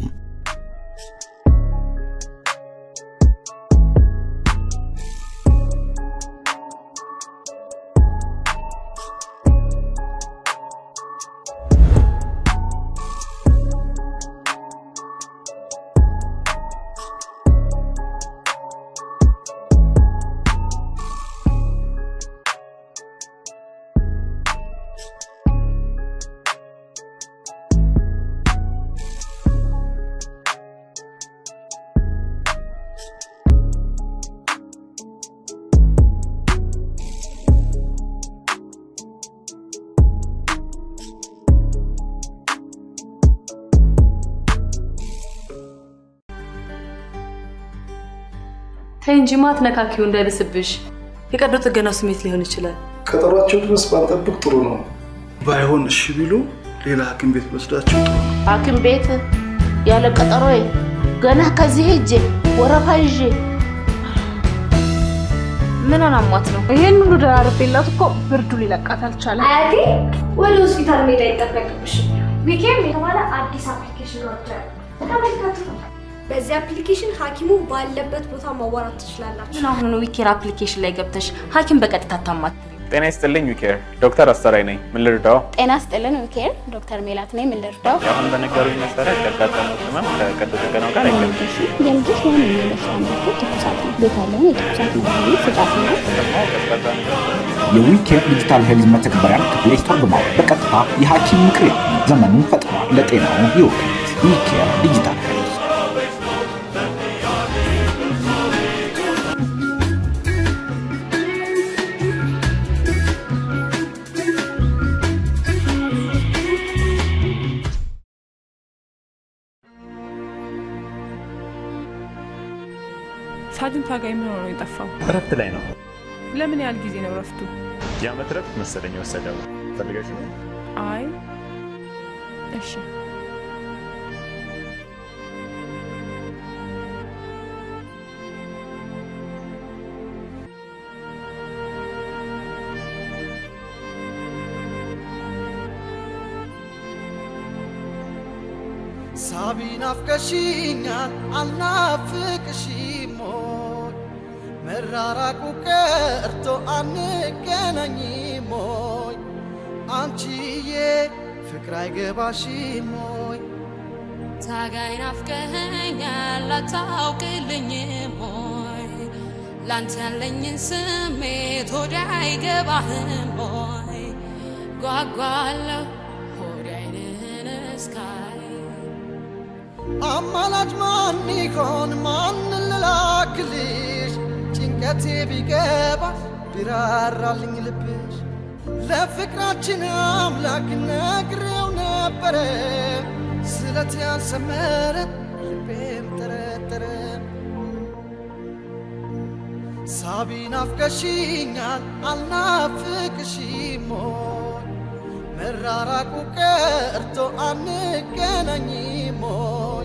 ተይ እንጂ ማትነካኪው እንዳይብስብሽ። የቀዶ ጥገናው ስሜት ሊሆን ይችላል። ቀጠሯቸው ድረስ ባንጠብቅ ጥሩ ነው። ባይሆን እሺ ቢሉ ሌላ ሐኪም ቤት ወስዳቸው ጥሩ ነው። ሐኪም ቤት ያለ ቀጠሮዬ ገና ከዚህ ሄጄ ወረፋ ይዤ ምን አሟት ነው? ይሄን ሁሉ ደራርቤላት እኮ ብርዱ ሊለቃት አልቻለም። አያቴ ወደ ሆስፒታል መሄድ አይጠበቅብሽም። ዊኬም የተባለ አዲስ አፕሊኬሽን ወርዷል። ተመልከቱ። በዚህ አፕሊኬሽን ሐኪሙ ባለበት ቦታ ማዋራት ትችላላችሁ። ምን አሁን ዊኬር አፕሊኬሽን ላይ ገብተሽ ሐኪም በቀጥታ ታማት ጤና ይስጥልኝ ዊኬር፣ ዶክተር አስተራይ ነኝ። ምን ልርዳው? ጤና ስጥልን ዊኬር፣ ዶክተር ሜላት ነኝ። ምን ልርዳው? አሁን በነገሩኝ መሰረት ያጋጠመው ህመም ከቀዶ ጥገናው ጋር አይገናኝም። የልጆች ዋነኛ የበሽታ ምልክት ትኩሳት ነው። ቤት ያለውን የትኩሳት መድኃኒት ስጫት ነው። የዊኬር ዲጂታል ሄልዝ መተግበሪያን ከፕሌይ ስቶር በማውረድ በቀጥታ የሐኪም ምክር ያገኙ። ዘመኑን ፈጥኗል። ለጤናው ይወክሉት። ዊኬር ዲጂታል ሄልዝ ሳጅን ታጋይ ምን ሆኖ ነው የጠፋው? እረፍት ላይ ነው። ለምን ያህል ጊዜ ነው እረፍቱ? የዓመት እረፍት መሰለኝ የወሰደው። ፈልገሽ ነው? አይ እሺ ሳቢ ናፍቀሽኛል አልናፍቅሽም ሞይ መራራቁ ቀርቶ አንገናኝም ሞይ አንቺዬ ፍቅር አይገባሽም ሞይ ታጋይ ናፍቀኸኛል አታውቅልኝም ሆይ ላንተ ያለኝን ስሜት ሆዴ አይገባህም ሆይ ጓጓለሁ ሆዴ አይንህን እስካይ አማላጅ ማን ይሆን ማን ልላክልሽ ጭንቀቴ ቢገባ ቢራራልኝ ልብሽ ለፍቅራችን አምላክ ነግሬው ነበረ ስለት ያልሰመረ ልቤም ጠረጠረ ሳቢ ናፍቀሽኛል አልናፍቅሽም ሞይ መራራቁ ቀርቶ አንገናኝም ሞይ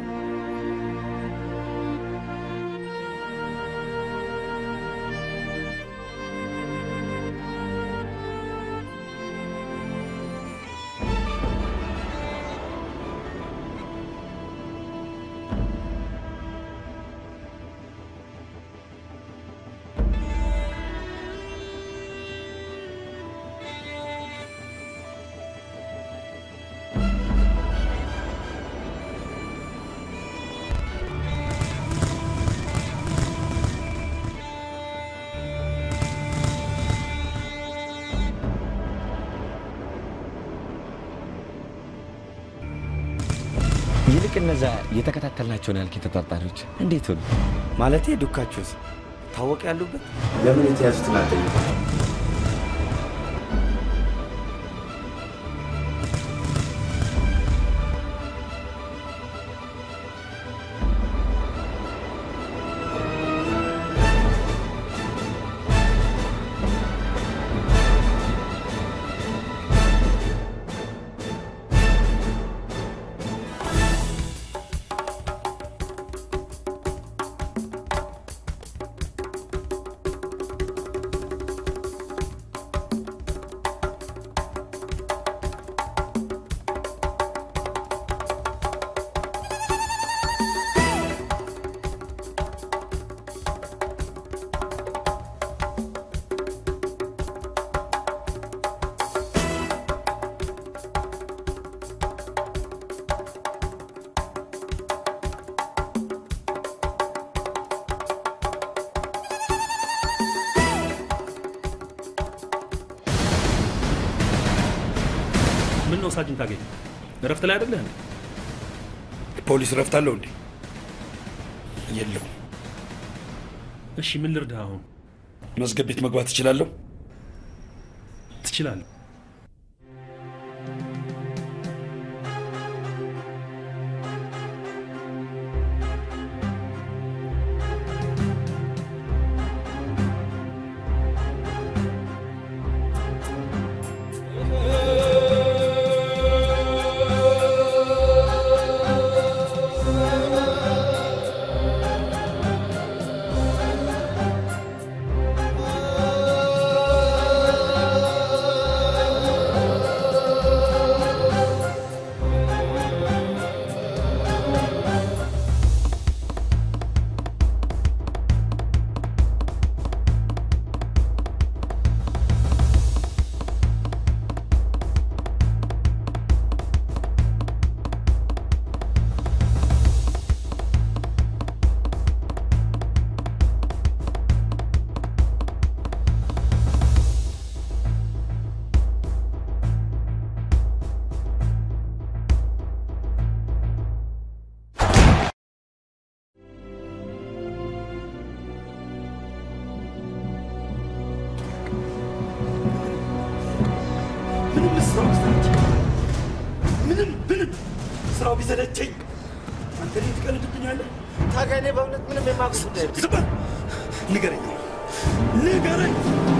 ይልቅ እነዛ የተከታተልናቸውን ያልክ ተጠርጣሪዎች እንዴት ሆኑ? ማለቴ ዱካቸውስ ታወቅ ያሉበት ለምን የተያዙትን አልጠየቁም? ነው ሳጅን ታገኝ? እረፍት ላይ አይደለህ እንዴ? ፖሊስ ረፍት አለው እንዴ? የለውም። እሺ ምን ልርዳህ አሁን? መዝገብ ቤት መግባት እችላለሁ? ትችላለህ። ምንም ስራው ቢሰለቸኝ ምንም ምንም ስራው ቢሰለቸኝ አንተ እኔን ትቀልድብኛለህ? ታጋይ፣ እኔ በእውነት ምንም የማውቀው ጉዳይ የለም። ዝም በል ንገረኝ፣ ንገረኝ።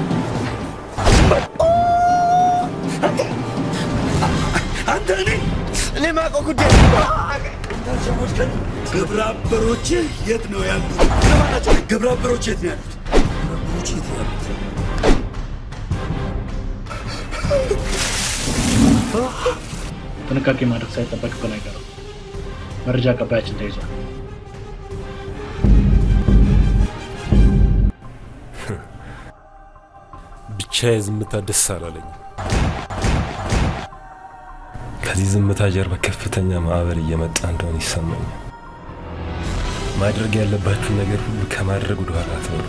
አንተ እኔ እኔ የማውቀው ጉዳይ ታሸሞችከን ግብረ አበሮችህ የት ነው ያሉት? እነማን ናቸው? ግብረ አበሮች የት ነው ያሉት? ግብረ አበሮች የት ነው ያሉት? ጥንቃቄ ማድረግ ሳይጠበቅብን አይቀርም። መረጃ አቀባያችን ተይዟል። ብቻ የዝምታ ደስ አላለኝም። ከዚህ ዝምታ ጀርባ ከፍተኛ ማዕበል እየመጣ እንደሆነ ይሰማኛል። ማድረግ ያለባችሁን ነገር ሁሉ ከማድረግ ወደኋላ አትበሉ።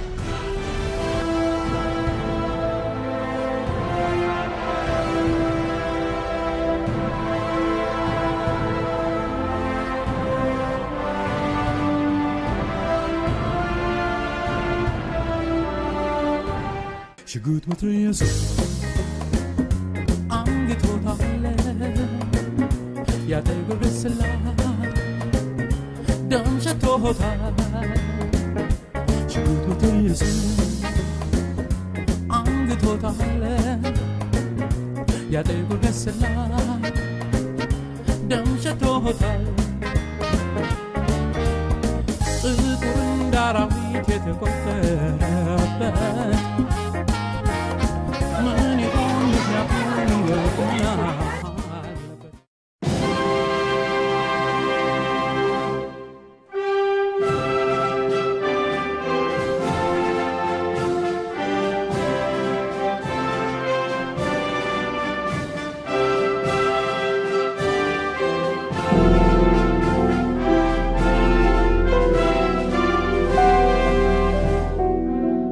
ሽጉጥ መትረየሱ አንግቶታል ያጠጉር ስላ ደም ሸቶታል ሽጉጥ መትረየሱ አንግቶታል ያጠጉር ስላ ደም ሸቶታል ጥቁር እንደ አራዊት የተቆጠረበት ምን ይሆን ምክንያቱን ይወቁናል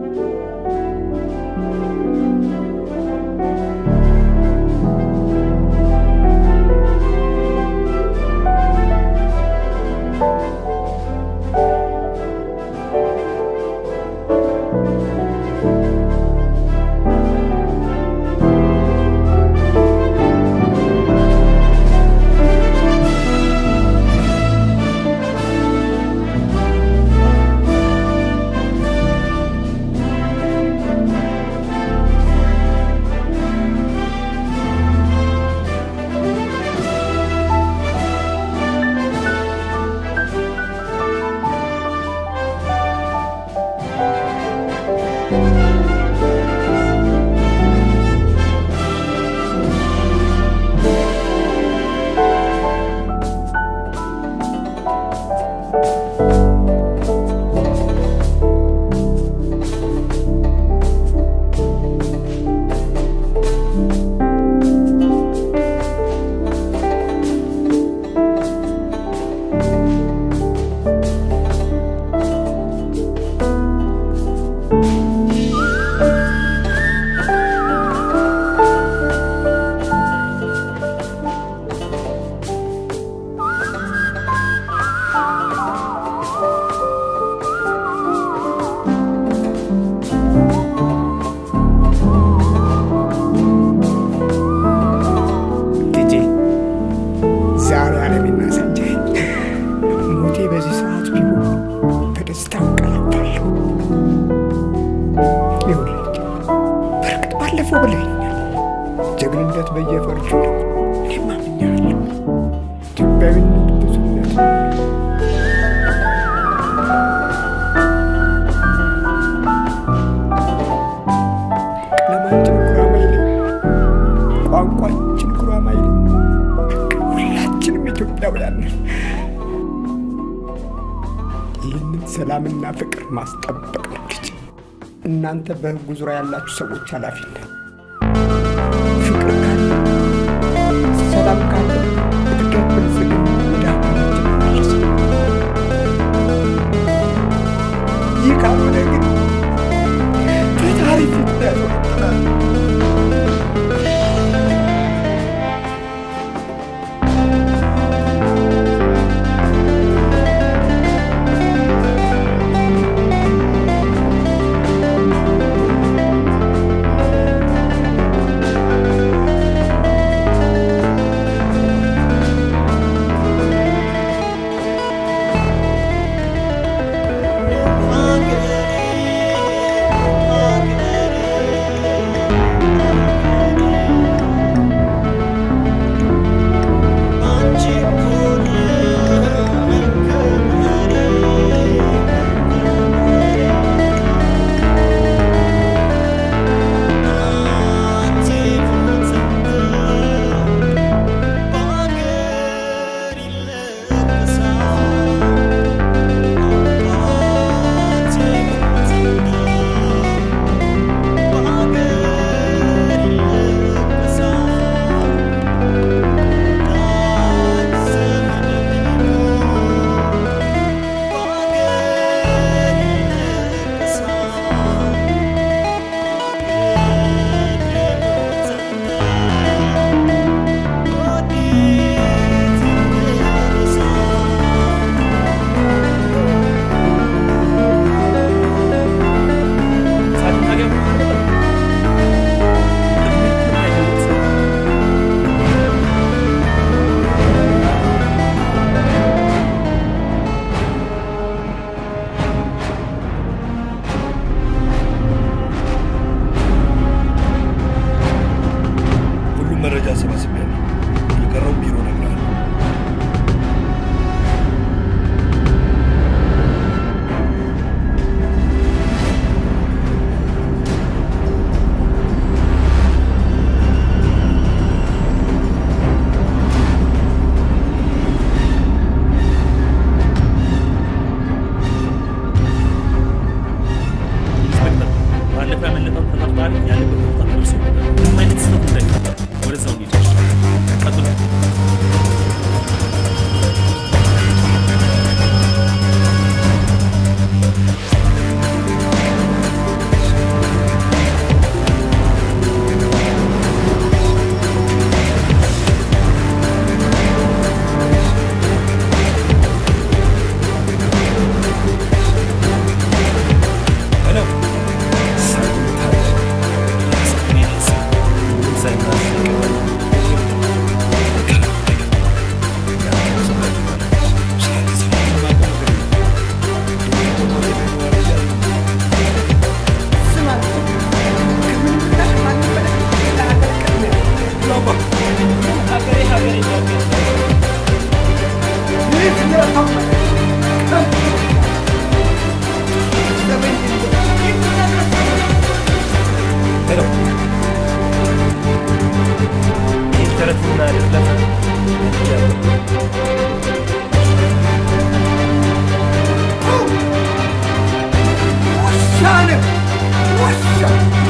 ♪ ብለኸኛል። ጀግንነት በየፈርጁ ነው። እኔም አምኛለሁ። ኢትዮጵያዊነት ብዙነት ነው። ቀለማችን ጉራማይሌ፣ ቋንቋችን ጉራማይሌ፣ ሁላችንም ኢትዮጵያውያን ነን። ይህንን ሰላምና ፍቅር ማስጠበቅ ነው ልጅ። እናንተ በህጉ ዙሪያ ያላችሁ ሰዎች ኃላፊነት ፍቅር ካለ ሰላም ካለ እድገት፣ ብልጽግና ወደ ሀገራችን ይመለሳል። ይህ ካልሆነ ግን ፈጣሪ ፊት ያስወጥናል። ሁሉም መረጃ ሰባስቤያለሁ። የቀረው ቢሮ እነግርሃለሁ። ኢንስፔክተር፣ ባለፈው ያመለጠውን ተጠርጣሪ ያለበት ቦታ ደርሶ ምንም አይነት ስህተት እንዳይፈጠር ወደዛው እንሂድ። ቀጥሉ። ተረትና ድርለታ ውሻ ነህ ውሻ